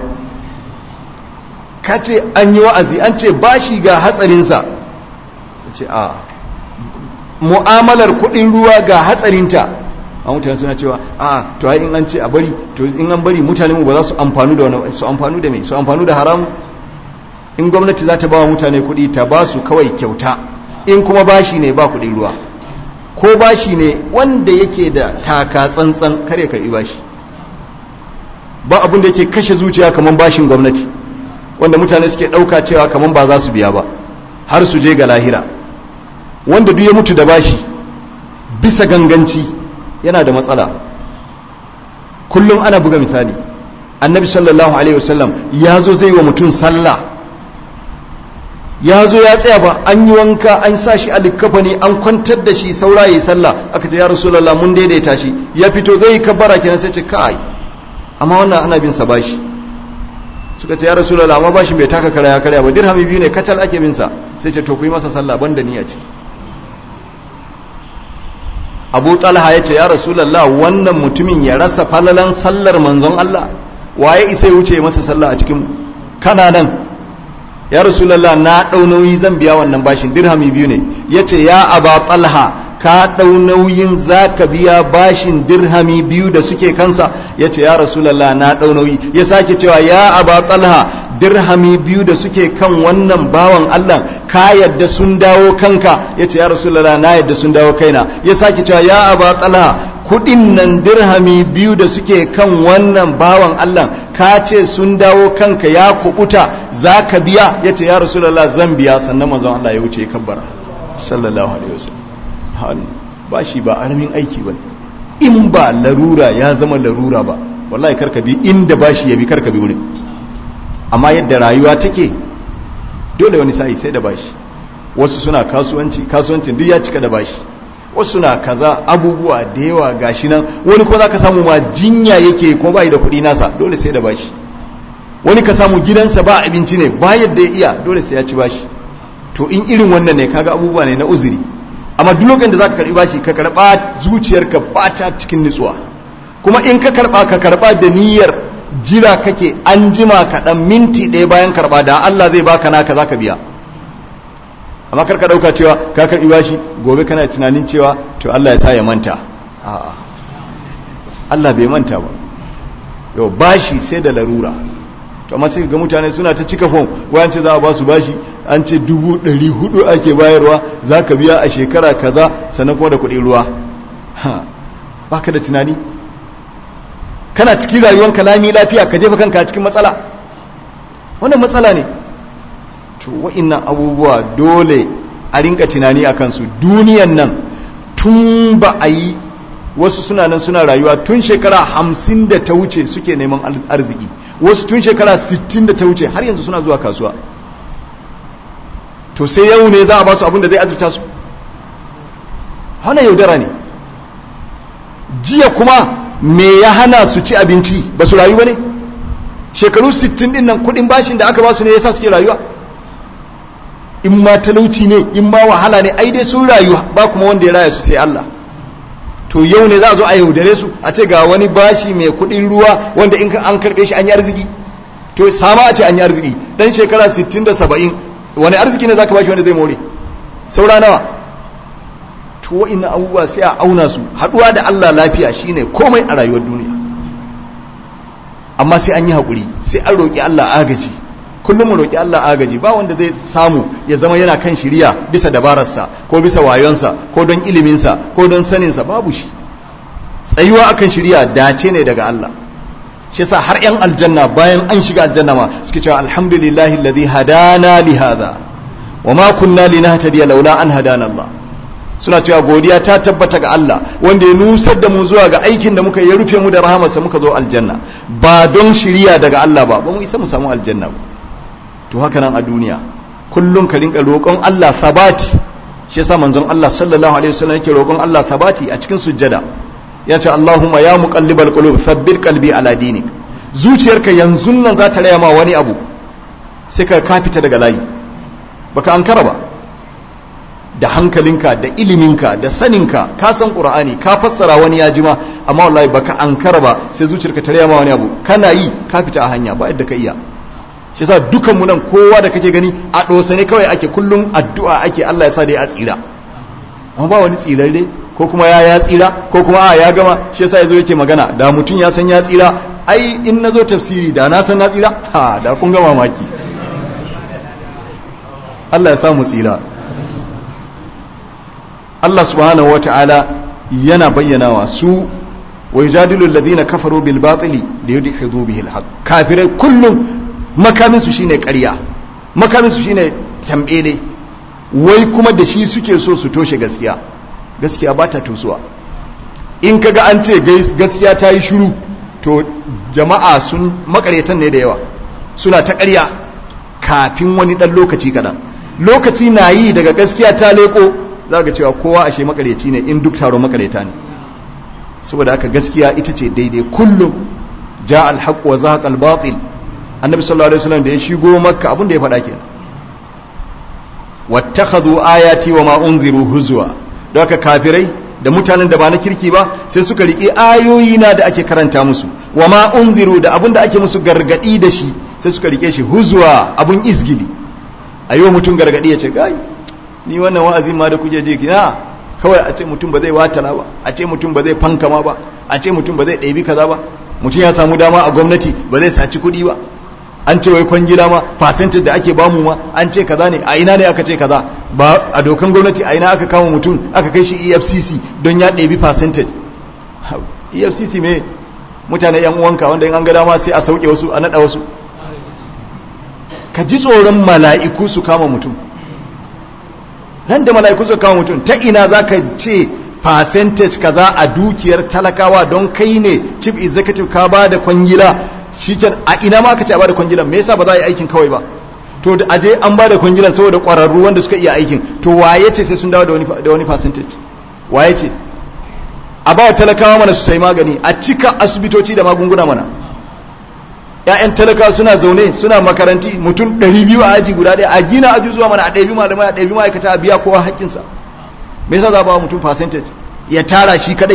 ka ce an yi wa'azi an ce bashi ga hatsarinsa ce a mu'amalar kudin ruwa ga hatsarinta a mutane suna cewa a to ai in an ce a bari to in an bari mutane mu ba za su amfanu da wani su amfanu da me su amfanu da haram in gwamnati za ta ba wa mutane kuɗi ta ba su kawai kyauta in kuma bashi ne ba kuɗi ruwa ko bashi ne wanda yake da taka tsantsan kare karɓi bashi ba abin da yake kashe zuciya kamar bashin gwamnati wanda mutane suke ɗauka cewa kamar ba za su biya ba har su je ga lahira wanda duk ya mutu da bashi bisa ganganci yana da matsala kullum ana buga misali annabi sallallahu alaihi wasallam ya zo zai wa mutum sallah ya zo ya tsaya ba an yi wanka an sa shi a likkafani an kwantar da shi saura ya yi sallah aka ce ya rasulallah mun daidaita shi ya fito zai yi kabbara kenan sai ce kai amma wannan ana bin sa bashi suka ce ya rasulallah amma bashin bai taka kara ya karya ba dirhami biyu ne kacal ake bin sa sai ce to ku yi masa sallah banda ni a ciki abu talha ya ce ya rasulallah wannan mutumin ya rasa falalan sallar manzon Allah waye isa ya wuce masa sallah a cikin kana nan ya rasulallah na ɗau nauyi zan biya wannan bashin dirhami biyu ne ya ce ya aba talha ka ɗau nauyin za ka biya bashin dirhami biyu da suke kansa ya ce ya rasulallah na ɗau nauyi ya sake cewa ya aba talha dirhami biyu da suke kan wannan bawan Allah ka yadda sun dawo kanka ya ce ya rasulallah na yadda sun dawo kaina ya sake cewa ya aba talha kudin nan dirhami biyu da suke kan wannan bawan Allah ka ce sun dawo kanka ya kubuta za ka biya ya ce ya rasulallah zan biya sannan manzon Allah ya wuce ya kabbara sallallahu alaihi wasallam ba shi ba aramin aiki ba in ba larura ya zama larura ba wallahi karka bi inda ba shi ya bi karka bi wurin amma yadda rayuwa take dole wani sa'i sai da bashi wasu suna kasuwanci kasuwancin duk ya cika da bashi wasu na kaza abubuwa da yawa gashi nan wani ko za ka samu ma jinya yake ko bai da kuɗi nasa dole sai da bashi wani ka samu gidansa ba abinci ne ba yadda ya iya dole sai ya ci bashi to in irin wannan ne kaga abubuwa ne na uzuri amma duk lokacin da za ka karɓi bashi ka karɓa zuciyarka ba ta cikin nutsuwa kuma in ka karɓa ka karɓa da niyyar jira kake an jima kaɗan minti ɗaya bayan karɓa da Allah zai baka naka za ka biya amma karka dauka cewa ka karbi bashi gobe kana tunanin cewa to Allah ya sa ya manta a'a Allah bai manta ba yau bashi sai da larura to amma sai ga mutane suna ta cika fom wayan ce za a ba su bashi an ce dubu ɗari hudu ake bayarwa za ka biya a shekara kaza sannan kuma da kuɗi ruwa baka da tunani kana cikin rayuwar kalami lafiya ka jefa kanka cikin matsala wannan matsala ne to wa'innan abubuwa dole a rinka tunani a kansu duniyan nan tun ba a yi wasu suna nan suna rayuwa tun shekara hamsin da ta wuce suke neman arziki wasu tun shekara sittin da ta wuce har yanzu suna zuwa kasuwa to sai yau ne za a ba su abin da zai azurta su hana yaudara ne jiya kuma me ya hana su ci abinci ba su rayu ba ne shekaru sittin din nan kudin bashin da aka ba su ne yasa suke rayuwa in ma talauci ne in ma wahala ne ai dai sun rayu ba kuma wanda ya raya su sai Allah to yau ne za a zo a yaudare su a ce ga wani bashi mai kuɗin ruwa wanda in an karɓe shi an yi arziki to sama a ce an yi arziki dan shekara 60 da 70 wani arziki ne zaka bashi wanda zai more saura nawa to wa'innan abubuwa sai a auna su haɗuwa da Allah lafiya shine komai a rayuwar duniya amma sai an yi haƙuri sai an roƙi Allah agaji kullum mu roƙi Allah agaji ba wanda zai samu ya zama yana kan shiriya bisa dabararsa ko bisa wayonsa ko don iliminsa ko don saninsa babu shi tsayuwa akan shiriya dace ne daga Allah shi yasa har yan aljanna bayan an shiga aljanna ma suke cewa alhamdulillahi alladhi hadana li hadha wa ma kunna linahtadiya laula an hadana Allah suna cewa godiya ta tabbata ga Allah wanda ya nusar da mu zuwa ga aikin da muka ya rufe mu da rahamarsa muka zo aljanna ba don shiriya daga Allah ba ba mu isa mu samu aljanna ba to haka nan a duniya kullum ka rinka roƙon Allah sabati shi yasa manzon Allah sallallahu alaihi wasallam yake roƙon Allah sabati a cikin sujjada ya ce Allahumma ya muqallibal qulub thabbit qalbi ala dinik zuciyarka yanzu nan za ta raya ma wani abu sai ka ka fita daga layi baka ankara ba da hankalinka da iliminka da saninka ka san qur'ani ka fassara wani ya jima amma wallahi baka ankara ba sai zuciyarka ta raya ma wani abu kana yi ka fita a hanya ba yadda ka iya shi yasa dukan mu nan kowa da kake gani a dosa ne kawai ake kullum addu'a ake Allah ya sa dai a tsira amma ba wani tsirarre ko kuma ya ya tsira ko kuma a ya gama shi yasa yazo yake magana da mutum ya san ya tsira ai in nazo tafsiri da na san na tsira ha da kun ga mamaki Allah ya sa mu tsira Allah subhanahu wata'ala yana bayyanawa su wa yujadilu alladhina kafaru bil batili li yudhidu bihi al haqq kafirai kullum makamin su shine ƙarya makamin su shine tambele wai kuma da shi suke so su toshe gaskiya gaskiya ba ta tosuwa in kaga an ce gaskiya ta yi shiru to jama'a sun makaretan ne da yawa suna ta ƙarya kafin wani ɗan lokaci kaɗan lokaci na yi daga gaskiya ta leko za ga cewa kowa ashe makareci ne in duk taron makareta ne saboda haka gaskiya ita ce daidai kullum ja alhaq wa zahaqa albatil annabi sallallahu alaihi wasallam da ya shigo makka abin da ya faɗa kenan wattakhadhu ayati wa ma unziru huzwa don haka kafirai da mutanen da ba na kirki ba sai suka riƙe ayoyi na da ake karanta musu wa ma unziru da abin da ake musu gargadi da shi sai suka riƙe shi huzwa abun izgili a yi wa mutum gargadi ya ce gai ni wannan wa'azin ma da kuje je na kawai a ce mutum ba zai watala ba a ce mutum ba zai fankama ba a ce mutum ba zai ɗabi kaza ba mutum ya samu dama a gwamnati ba zai saci kuɗi ba an ce wai kwangila ma percentage da ake bamu ma an ce kaza ne a ina ne aka ce kaza ba a dokan gwamnati a ina aka kama mutum aka kai shi EFCC don ya ɗebi percentage EFCC me mutane yan uwanka wanda in an ga dama sai a sauke wasu a naɗa wasu ka ji tsoron mala'iku su kama mutum nan da mala'iku su kama mutum ta ina za ka ce percentage kaza a dukiyar talakawa don kai ne chief executive ka ba da kwangila shiken a ina ma ka ce a ba da kwangilan me yasa ba za a yi aikin kawai ba to da aje an ba da kwangilan saboda ƙwararru wanda suka iya aikin to waye ce sai sun dawo da wani percentage waye ce a ba wa talakawa mana su sai magani a cika asibitoci da magunguna mana ‘ya'yan talaka suna zaune suna makaranti mutum 200 a aji guda ɗaya a gina aji zuwa mana a ɗabi malamai a ɗabi ma'aikata a biya kowa haƙƙinsa me yasa za ba mutum percentage ya tara shi kadai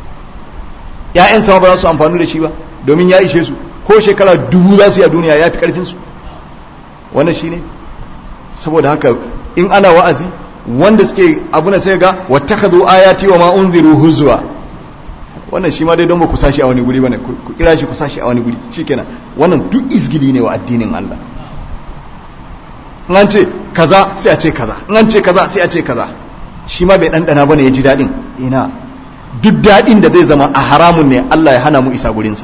‘ya'yan sama ba za su amfani da shi ba domin ya ishe su ko shekara dubu za su yi a duniya ya fi ƙarfinsu wannan shi ne saboda haka in ana wa'azi wanda suke abu na sai ga wata ka zo ayati wa ma unziru huzwa wannan shi ma dai don ba ku sashi a wani guri bane ku kira shi ku sashi a wani guri shikenan wannan duk izgili ne wa addinin Allah in an ce kaza sai a ce kaza in an ce kaza sai a ce kaza shi ma bai dandana bane ya ji dadin ina duk dadin da zai zama a haramun ne Allah ya hana mu isa gurinsa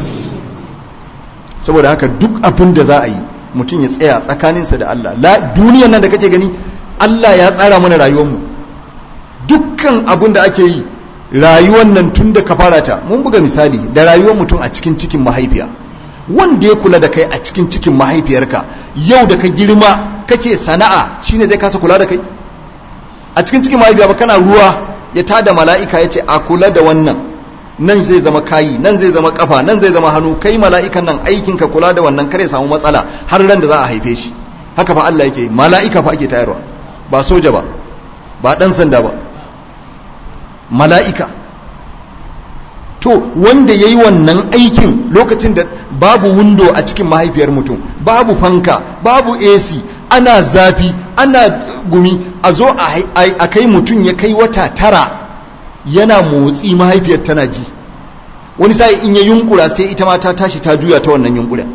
saboda haka duk abin da za a yi mutum ya tsaya tsakaninsa da Allah la duniyan nan da kake gani Allah ya tsara mana rayuwarmu dukkan abin da ake yi rayuwar nan tun da ka fara ta mun buga misali da rayuwar mutum a cikin cikin mahaifiya wanda ya kula da kai a cikin cikin mahaifiyarka yau da ka girma kake sana'a shine zai kasa kula da kai a cikin cikin mahaifiya ba kana ruwa ya tada mala'ika ya ce a kula da wannan nan zai zama kayi nan zai zama kafa nan zai zama hannu kai mala'ikan nan aikin ka kula da wannan kare samu matsala har ran da za a haife shi haka fa Allah yake mala'ika fa ake tayarwa ba soja ba ba dan sanda ba mala'ika to wanda ya yi wannan aikin lokacin da babu windo a cikin mahaifiyar mutum babu fanka babu ac ana zafi ana gumi a zo a kai mutum ya kai wata tara yana motsi mahaifiyar tana ji wani sai in ya yunkura sai ita ma ta tashi ta juya ta wannan yunkuren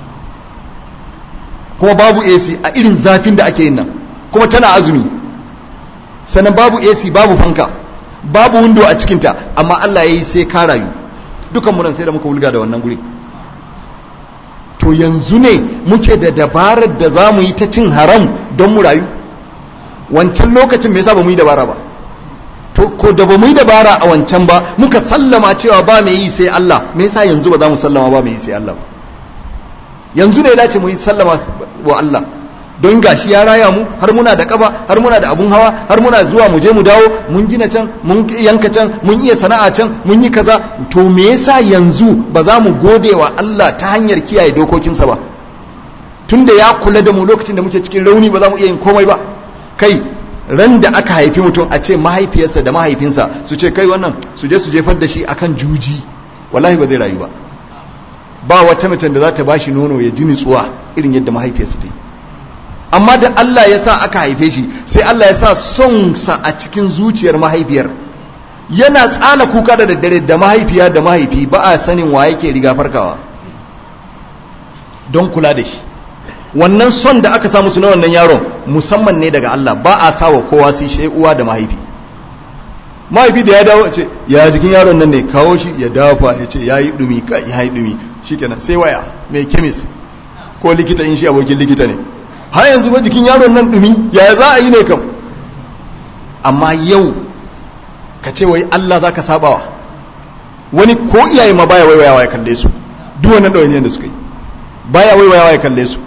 kuma babu ac a irin zafin da ake yin nan kuma tana azumi sannan babu ac babu fanka babu windo a cikinta amma Allah ya yi sai ka rayu dukan munan sai da muka wulga da wannan guri to yanzu ne muke da dabarar da za mu yi ta cin haram don mu rayu wancan lokacin me yasa ba mu yi dabara ba to ko da ba mu yi dabara a wancan ba muka sallama cewa ba mai yi sai Allah me yasa yanzu ba za mu sallama ba mai yi sai Allah ba yanzu ne ya dace mu yi sallama wa Allah don gashi ya raya mu har muna da kaba har muna da abun hawa har muna zuwa mu je mu dawo mun gina can mun yanka can mun iya sana'a can mun yi kaza to me yasa yanzu ba za mu gode wa Allah ta hanyar kiyaye dokokinsa ba tunda ya kula da mu lokacin da muke cikin rauni ba za mu iya yin komai ba kai ran da aka haifi mutum a ce mahaifiyarsa da mahaifinsa su ce kai wannan su je su jefar da shi akan juji wallahi ba zai rayu ba ba wata mutum da za ta bashi nono ya ji nutsuwa irin yadda mahaifiyarsa ta yi amma da Allah ya sa aka haife shi sai Allah ya sa son sa a cikin zuciyar mahaifiyar yana tsala kuka da daddare da mahaifiya da mahaifi ba a sanin wa yake riga farkawa don kula da shi wannan son da aka samu su na wannan yaron musamman ne daga Allah ba a sawa kowa sai shi uwa da mahaifi mahaifi da ya dawo ce ya jikin yaron nan ne kawo shi ya dafa ya ce ya yi dumi ka ya yi dumi shikenan sai waya mai kemis ko likita in shi abokin likita ne har yanzu ba jikin yaron nan dumi ya za a yi ne kam amma yau ka ce wai Allah za ka sabawa wani ko iyaye ma baya waiwayawa ya kalle su duk wannan ɗawainiyar da suka yi baya waiwayawa ya kalle su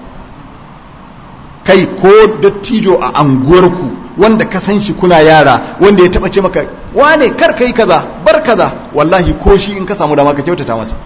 kai ko dattijo a anguwarku wanda ka san shi kuna yara wanda ya taba ce maka wane kar kai kaza bar kaza wallahi ko shi in ka samu dama ka kyautata masa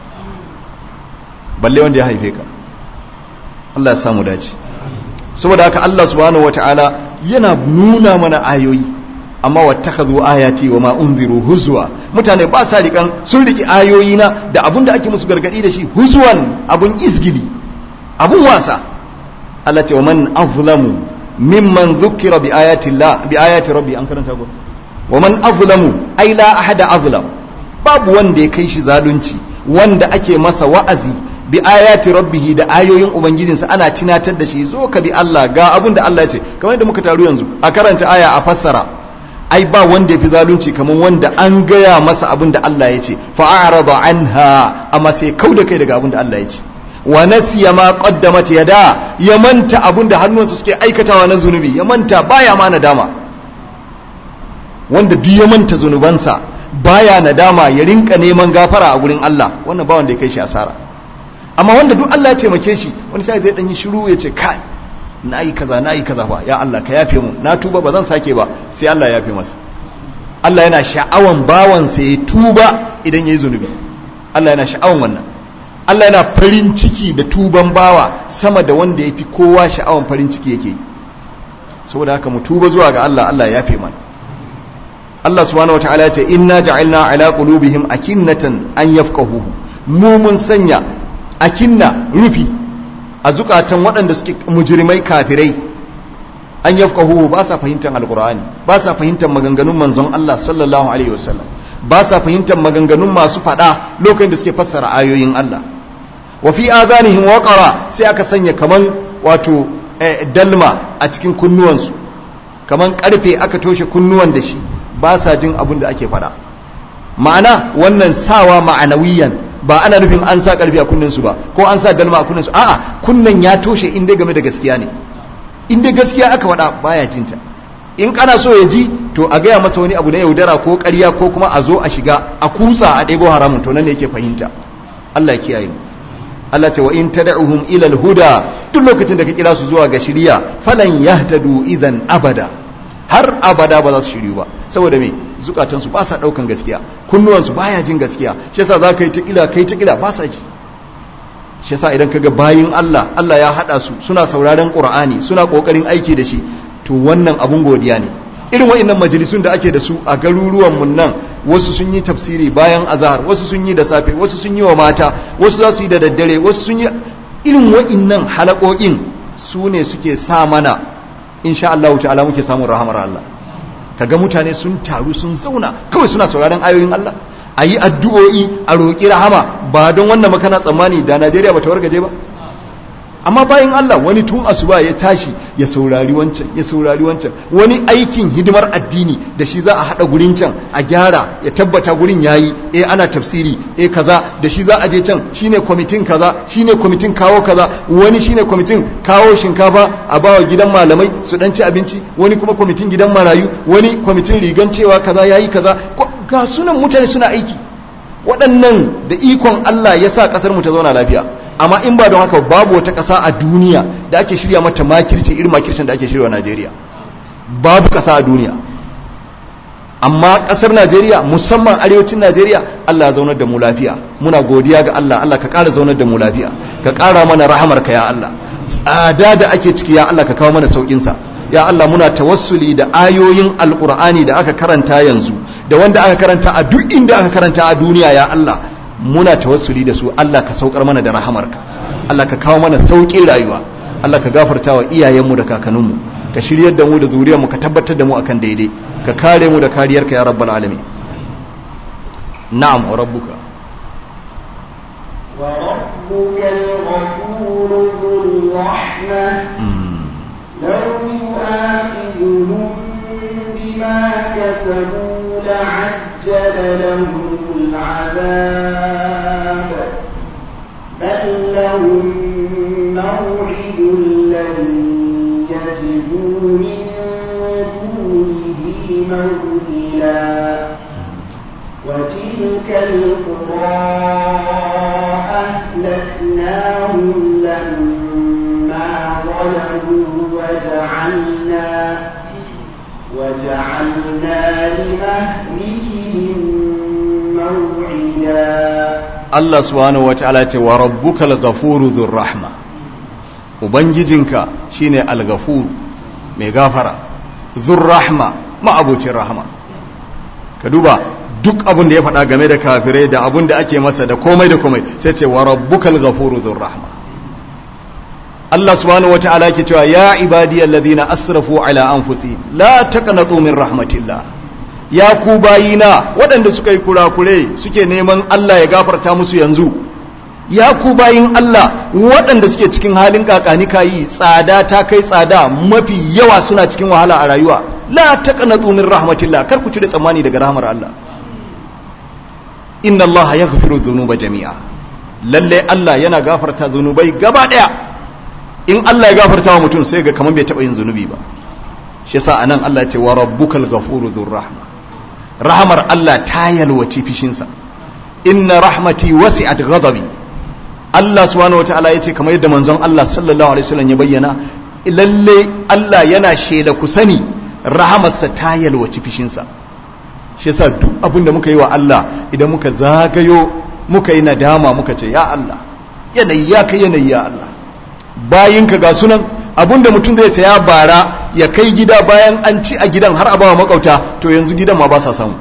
balle wanda ya haife ka Allah ya samu dace saboda haka Allah subhanahu wataala yana nuna mana ayoyi amma wattakhadhu ayati wa ma unziru huzwa mutane ba sa rikan sun riki ayoyi na da abun da ake musu gargadi da shi huzwan abun izgili abun wasa Allah ce wa man azlamu mimman dhukira bi ayati Allah bi ayati rabbi an karanta go wa man azlamu ai la ahada azlam babu wanda ya kai shi zalunci wanda ake masa wa'azi bi ayati rabbih da ayoyin ubangijinsa ana tunatar da shi zo ka bi Allah ga abun da Allah ya ce kamar yadda muka taru yanzu a karanta aya a fassara ai ba wanda ya fi zalunci kamar wanda an gaya masa abin da Allah ya ce fa'arada anha amma sai kauda kai daga abin da Allah ya ce wa nasiya ma qaddamat yada ya manta abin da hannunsa suke aikatawa na zunubi ya manta baya ma nadama wanda duk ya manta zunubansa baya nadama ya rinka neman gafara a gurin Allah wannan ba wanda ya kai shi asara amma wanda duk Allah ya taimake shi wani sai zai dan yi shiru ya ce kai na yi kaza na yi kaza ba ya Allah ka yafe mu na tuba ba zan sake ba sai Allah ya yafe masa Allah yana sha'awan bawansa ya tuba idan ya yi zunubi Allah yana sha'awan wannan Allah yana farin ciki da tuban bawa sama da wanda ya fi kowa sha'awan farin ciki yake saboda haka mu tuba zuwa ga Allah Allah ya yafe mana Allah subhanahu wa ta'ala ya ce inna ja'alna ala qulubihim akinnatan an yafqahuhu mu mun sanya akinna rufi a zukatan waɗanda suke mujrimai kafirai an yafqahu ba sa fahimtar alqur'ani ba sa fahimtar maganganun manzon Allah sallallahu alaihi wasallam ba sa fahimtar maganganun masu faɗa lokacin da suke fassara ayoyin Allah wa fi adanihim waqara sai aka sanya kaman wato dalma a cikin kunnuwansu kaman karfe aka toshe kunnuwan da shi ba sa jin abin da ake faɗa ma'ana wannan sawa ma'anawiyan ba ana nufin an sa karfi a kunninsu ba ko an sa dalma a kunninsu a'a kunnan ya toshe inda game da gaskiya ne inda gaskiya aka wada baya jinta in kana so ya ji to a gaya masa wani abu na yaudara ko ƙarya ko kuma a zo a shiga a kusa a ɗebo haramun to nan ne yake fahimta Allah ya kiyaye mu Allah ta wa in tad'uhum ila al-huda duk lokacin da ka kira su zuwa ga shiriya falan yahtadu idan abada har abada ba za su shiryu ba saboda me zukatansu ba sa daukan gaskiya kunnuwansu baya jin gaskiya shi yasa za ka yi ta kila kai ta kila ba sa ji shi yasa idan kaga bayin Allah Allah ya hada su suna sauraron Qur'ani suna kokarin aiki da shi to wannan abun godiya ne irin wa'annan majalisun da ake da su a garuruwan mun nan wasu sun yi tafsiri bayan azhar wasu sun yi da safe wasu sun yi wa mata wasu za su yi da daddare wasu sun yi irin wa'annan halakokin su ne suke sa mana insha Allah ta'ala muke samun rahamar Allah kaga mutane sun taru sun zauna kawai suna sauraron ayoyin Allah a yi addu'o'i a roƙi rahama ba don wannan makana tsammani da Najeriya ba ta wargaje ba amma bayan Allah wani tun asuba ya tashi ya saurari wancan ya saurari wancan wani aikin hidimar addini da shi za a haɗa gurin can a gyara ya tabbata gurin yayi eh ana tafsiri eh kaza da shi za a je can shine kwamitin kaza shine kwamitin kawo kaza wani shine kwamitin kawo shinkafa a bawa gidan malamai su dan ci abinci wani kuma kwamitin gidan marayu wani kwamitin rigan cewa kaza yayi kaza ga sunan mutane suna aiki waɗannan da ikon Allah ya sa ƙasar mu ta zauna lafiya amma in ba don haka babu wata ƙasa a duniya da ake shirya mata makirci irin makircin da ake shirya Najeriya babu ƙasa a duniya amma ƙasar Najeriya musamman arewacin Najeriya Allah ya zaunar da mu lafiya muna godiya ga Allah Allah ka ƙara zaunar da mu lafiya ka ƙara mana rahamar ka ya Allah tsada da ake ciki ya Allah ka kawo mana saukin sa ya Allah muna tawassuli da ayoyin alƙur'ani da aka karanta yanzu da wanda aka karanta a duk inda aka karanta a duniya ya Allah muna tawassuli da su Allah ka saukar mana da rahamarka Allah ka kawo mana sauƙin rayuwa Allah ka gafarta wa iyayenmu da kakanninmu ka shiryar da mu da zuriyarmu ka tabbatar da mu akan daidai ka kare mu da kariyarka ya rabbal alamin na'am wa rabbuka وربك الغفور ذو الرحمة لو يؤاخذهم بما كسبوا لعجل لهم العذاب بل لهم موعد لن يجدوا من دونه موئلا وتلك القرى أهلكناهم لما ظلموا وجعلنا وجعلنا لمهلكهم موعدا Allah subhanahu wa ta'ala ce wa rabbukal ghafuru dhur rahma ubangijinka shine al-ghafur mai gafara dhur rahma ma'abucin rahma ka duba duk abin da ya faɗa game da kafirai da abin da ake masa da komai da komai sai ce wa rabbukal ghafuru dhur rahma Allah subhanahu wa ta'ala yake cewa ya ibadiyal ladina asrafu ala anfusihim la taqnatu min rahmatillah ya ku bayina waɗanda suka yi kurakure suke neman Allah ya gafarta musu yanzu ya ku bayin Allah waɗanda suke cikin halin kakani kayi tsada ta kai tsada mafi yawa suna cikin wahala a rayuwa la taqnatu min rahmatillah kar ku cire tsammani daga rahmar Allah inna Allah yaghfiru dhunuba jami'a lalle Allah yana gafarta zunubai gaba daya in Allah ya gafarta wa mutum sai ga kaman bai taba yin zunubi ba shi yasa anan Allah ya ce wa rabbukal ghafuru dhur rahma rahamar Allah ta yalwaci fishinsa inna rahmati wasi'at ghadabi Allah subhanahu wataala yace kamar yadda manzon Allah sallallahu alaihi wasallam ya bayyana lalle Allah yana shela ku sani rahamarsa ta yalwaci fishinsa shi yasa duk abin da muka yi wa Allah idan muka zagayo muka yi nadama muka ce ya Allah yanayi ya kai yanayi ya Allah bayinka ga sunan abinda mutum zai saya bara ya kai gida bayan an ci a gidan har a bawa makauta to yanzu gidan ma ba sa samu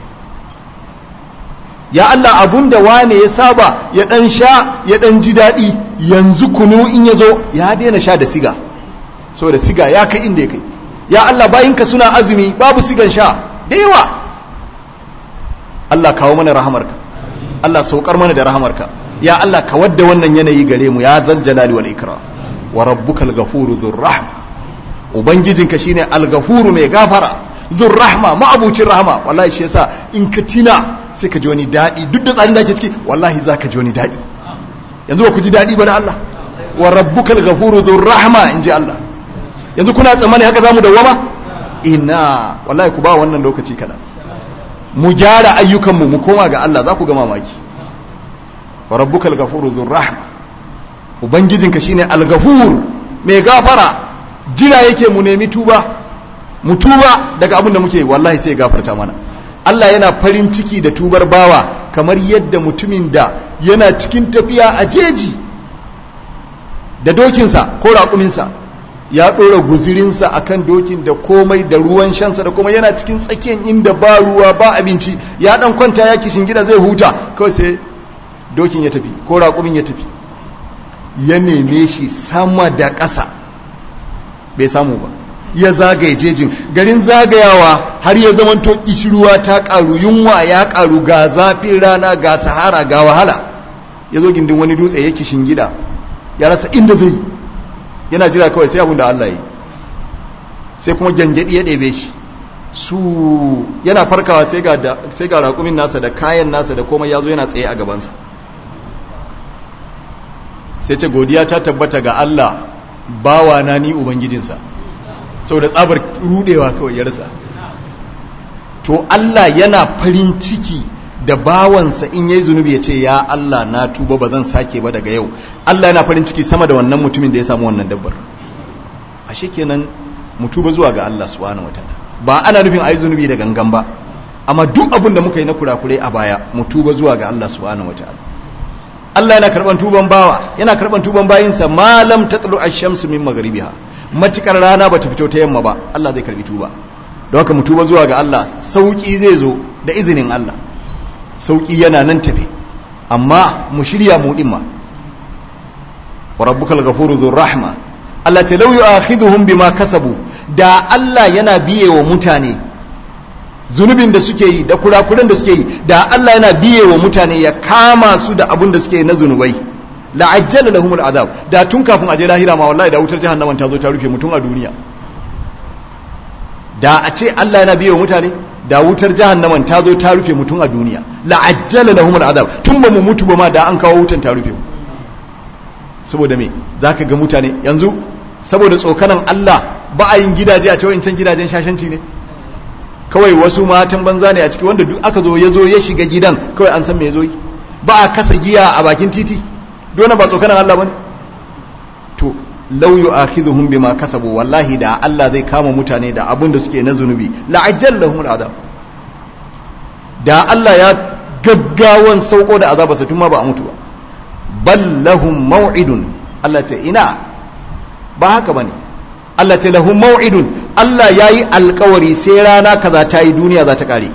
ya Allah abunda wane ya saba ya dan sha ya dan ji daɗi yanzu kunu in ya zo ya daina sha da siga saboda siga ya kai inda ya kai ya Allah bayinka suna azumi babu sigan sha da yawa Allah kawo mana rahamarka Allah saukar mana da rahamarka ya Allah ka wadda wannan yanayi gare mu ya zal jalali wal ikram wa rabbukal ghafuru dhur rahma ubangijinka shine al-ghafuru mai gafara dhur rahma ma'abucin rahma wallahi shi yasa in ka tina sai ka ji wani dadi duk da tsarin da ke ciki wallahi zaka ji wani dadi yanzu ba ku ji dadi ba na Allah wa rabbukal ghafuru dhur rahma inji Allah yanzu kuna tsammani haka zamu dawama ina wallahi ku ba wannan lokaci kada mu gyara ayyukanmu mu koma ga Allah za ku ga mamaki wa rabbukal ghafuru dhur rahma ubangijinka shine al-ghafur mai gafara jira yake mu nemi tuba mu tuba daga abin da muke wallahi sai gafarta mana Allah yana farin ciki da tubar bawa kamar yadda mutumin da yana cikin tafiya a jeji da dokinsa ko raƙuminsa ya ɗora guzirinsa a kan dokin da komai da ruwan shansa da komai yana cikin tsakiyar inda ba ruwa ba abinci ya ɗan kwanta ya kishin gida zai huta kawai sai dokin ya tafi ko raƙumin ya tafi ya neme shi sama da ƙasa bai samu ba ya zagaye jejin garin zagayawa har ya zamanto ƙishirwa ta ƙaru yunwa ya ƙaru ga zafin rana ga sahara ga wahala ya zo gindin wani dutse ya kishin gida ya rasa inda zai yana jira kawai sai abin da Allah yi sai kuma gyangyaɗi ya ɗebe shi su yana farkawa sai ga raƙumin nasa da kayan nasa da komai ya zo yana tsaye a gabansa sai ce godiya ta tabbata ga Allah bawa na ni ubangijinsa sau da tsabar rudewa kawai ya rasa to Allah yana farin ciki da bawansa in yayi zunubi ya ce ya Allah na tuba ba zan sake ba daga yau Allah yana farin ciki sama da wannan mutumin da ya samu wannan dabbar ashe kenan mu tuba zuwa ga Allah subhanahu wataala ba ana nufin ayi zunubi da gangan ba amma duk abin da muka yi na kurakure a baya mu tuba zuwa ga Allah subhanahu wataala Allah yana karban tuban bawa yana karban tuban bayinsa malam tatlu ash-shamsu min maghribiha matukar rana bata fito ta yamma ba Allah zai karbi tuba don haka mu tuba zuwa ga Allah sauki zai zo da izinin Allah sauki yana nan tafe amma mu shirya mu din ma wa rabbukal ghafuru dhur rahma Allah ta law yu'akhidhuhum bima kasabu da Allah yana biye wa mutane zunubin da suke yi da kurakuran da suke yi da Allah yana biye wa mutane ya kama su da abun da suke yi na zunubai la'ajjala lahum al'azab da tun kafin aje lahira ma wallahi da wutar jahannama ta zo ta rufe mutum a duniya da a ce Allah yana biye wa mutane da wutar jahannama ta zo ta rufe mutum a duniya la'ajjala lahum al'azab tun ba mu mutu ba ma da an kawo wutan ta rufe mu saboda me zaka ga mutane yanzu saboda tsokanan Allah ba a yin gidaje a ce wancan gidajen shashanci ne kawai wasu matan banza ne a ciki wanda duk aka zo ya zo ya shiga gidan kawai an san me zo yi ba a kasa giya a bakin titi dole ba tsokanan Allah bane to law yu'akhidhuhum bima kasabu wallahi da Allah zai kama mutane da abin da suke na zunubi la'ajjal lahum al'adab da Allah ya gaggawan sauko da azabarsa tun ma ba a mutu ba bal lahum maw'idun Allah ce ina ba haka bane Allah ce lahum maw'idun Allah yayi alkawari sai rana kaza ta yi duniya za ta kare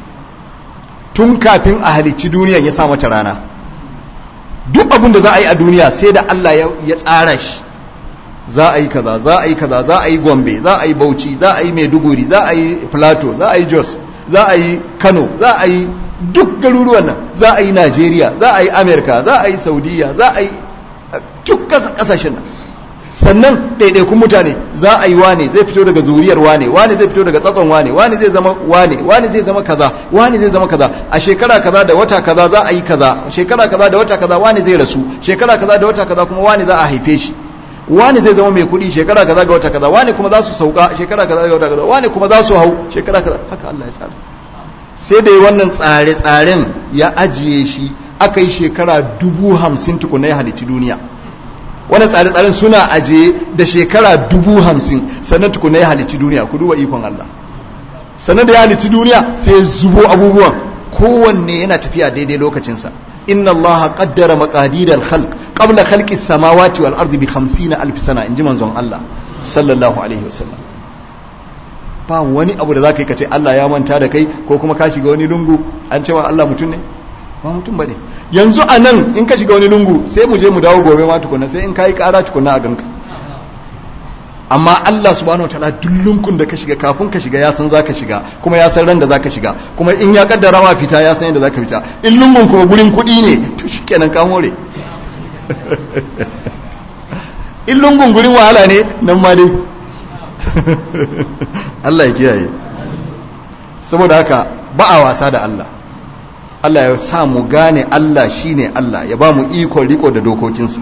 tun kafin a halicci duniyan ya sa mata rana duk abin da za a yi a duniya sai da Allah ya tsara shi za a yi kaza za a yi kaza za a yi gombe za a yi bauchi za a yi maiduguri za a yi plateau za a yi jos za a yi kano za a yi duk garuruwan nan za a yi najeriya za a yi amerika za a yi saudiya za a yi duk kasashen nan sannan ɗaiɗaikun mutane za a yi wane zai fito daga zuriyar wane wane zai fito daga tsatson wane wane zai zama wane wane zai zama kaza wane zai zama kaza a shekara kaza da wata kaza za a yi kaza shekara kaza da wata kaza wane zai rasu shekara kaza da wata kaza kuma wane za a haife shi wane zai zama mai kuɗi shekara kaza ga wata kaza wane kuma za su sauka shekara kaza ga wata kaza wane kuma za su hau shekara kaza haka Allah ya tsara sai da wannan tsare-tsaren ya ajiye shi aka yi shekara dubu hamsin tukuna ya halitti duniya wannan tsare-tsaren suna ajiye da shekara dubu hamsin sannan tukuna ya halitti duniya ku duba ikon Allah sannan da ya halitti duniya sai ya zubo abubuwan kowanne yana tafiya daidai lokacinsa inna Allah qaddara maqadir al-khalq qabla khalqi as-samawati wal ardi bi 50 alf sana inji manzon Allah sallallahu alaihi wasallam ba wani abu da zaka yi kace Allah ya manta da kai ko kuma ka shiga wani lungu an cewa Allah mutum ne ba mutum bane yanzu a nan in ka shiga wani lungu sai mu je mu dawo gobe ma tukunna sai in kai kara tukunna a ganka amma Allah subhanahu wataala duk lunkun da ka shiga kafin ka shiga ya san zaka shiga kuma ya san ran da zaka shiga kuma in ya kaddara ma fita ya san yadda zaka fita in lungun kuma gurin kuɗi ne to shikenan ka more in lungun gurin wahala ne nan ma dai Allah ya kiyaye saboda haka ba a wasa da Allah Allah ya sa mu gane Allah shine Allah ya ba mu ikon riko da dokokinsa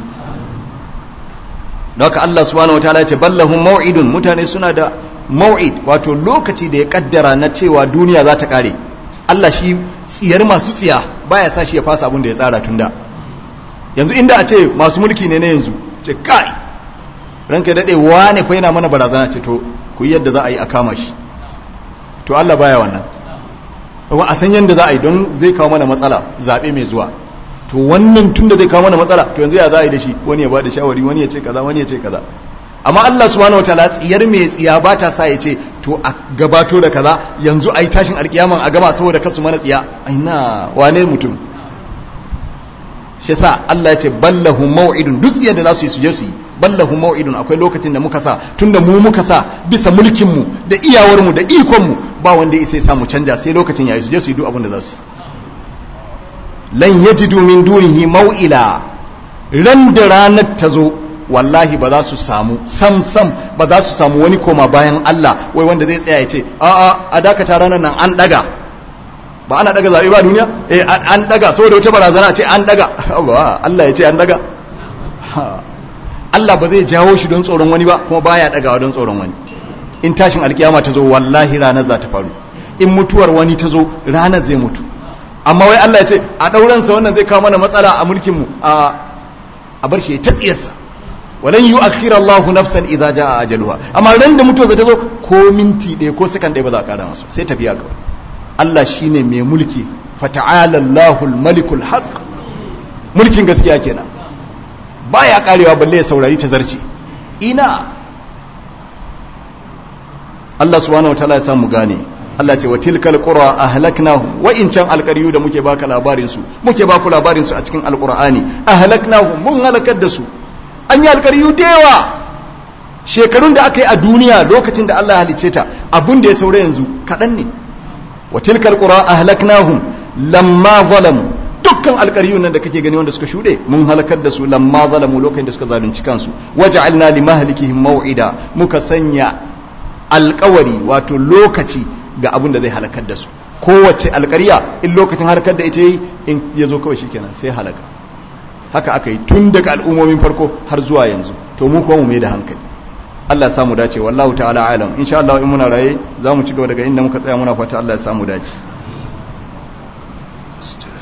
da haka Allah subhanahu wataala ya ce ballahum mau'idun mutane suna da mau'id wato lokaci da ya kaddara na cewa duniya za ta kare Allah shi tsiyar masu tsiya baya sa shi ya fasa abin da ya tsara tunda yanzu inda a ce masu mulki ne na yanzu ce kai ranka dade wane fa yana mana barazana ce to ku yadda za a yi a kama shi to Allah baya wannan kuma a san yadda za a yi don zai kawo mana matsala zaɓe mai zuwa to wannan tun da zai kawo mana matsala to yanzu ya za a yi da shi wani ya ba da shawari wani ya ce kaza wani ya ce kaza amma Allah subhanahu wataala tsiyar mai tsiya ba ta sa ya ce to a gabato da kaza yanzu a yi tashin alkiyaman a gama saboda kasu mana tsiya aina wane mutum shi sa Allah ya ce ballahu mau'idun duk tsiyar da za su yi su je su yi ballahu mau'idun akwai lokacin da muka sa tunda mu muka sa bisa mulkin mu da iyawar mu da ikon mu ba wanda ya sa mu canja sai lokacin yayi su je su yi duk abin da za su yi lan yajidu min dunihi mau'ila ran da ranar ta zo wallahi ba za su samu sam sam ba za su samu wani koma bayan Allah wai wanda zai tsaya ya ce a a a dakata ranar nan an daga ba ana daga zabe ba duniya eh an daga saboda wata barazana ce an daga Allah ya ce an daga Allah ba zai jawo shi don tsoron wani ba kuma baya dagawa don tsoron wani in tashin alkiyama ta zo wallahi ranar za ta faru in mutuwar wani ta zo ranar zai mutu amma wai Allah ya ce a ɗauransa wannan zai kawo mana matsala a mulkinmu a a bar shi ta tsiyarsa walan yu akhira Allahu nafsan idza jaa ajaluha amma ran da mutuwarsa ta zo ko minti ɗaya ko sakan ɗaya ba za a ƙara masa sai tafiya kawai Allah shine mai mulki fata'ala Allahul malikul haqq mulkin gaskiya kenan baya karewa balle ya saurari ta zarci ina Allah subhanahu wataala ya samu gane Allah ce wa tilkal qura ahlaknahum wa in can alqariyu da muke baka labarin su muke baku labarin su a cikin alqur'ani ahlaknahum mun halakar da su an yi alqariyu da yawa shekarun da aka yi a duniya lokacin da Allah halicce ta abun da ya saura yanzu kadan ne wa tilkal qura ahlaknahum lamma zalamu dukkan alƙaryun nan da kake gani wanda suka shuɗe mun halakar da su lamma zalamu lokacin da suka zalunci kansu waja'alna li mahlikihim maw'ida muka sanya alƙawari wato lokaci ga abin da zai halakar da su kowace alƙarya in lokacin halakar da ita yi in ya zo kawai shikenan sai halaka haka aka yi tun daga al'ummomin farko har zuwa yanzu to mu kuma mu mai da hankali Allah ya samu dace wallahu ta'ala alam insha Allah in muna raye za mu ci gaba daga inda muka tsaya muna fata Allah ya samu dace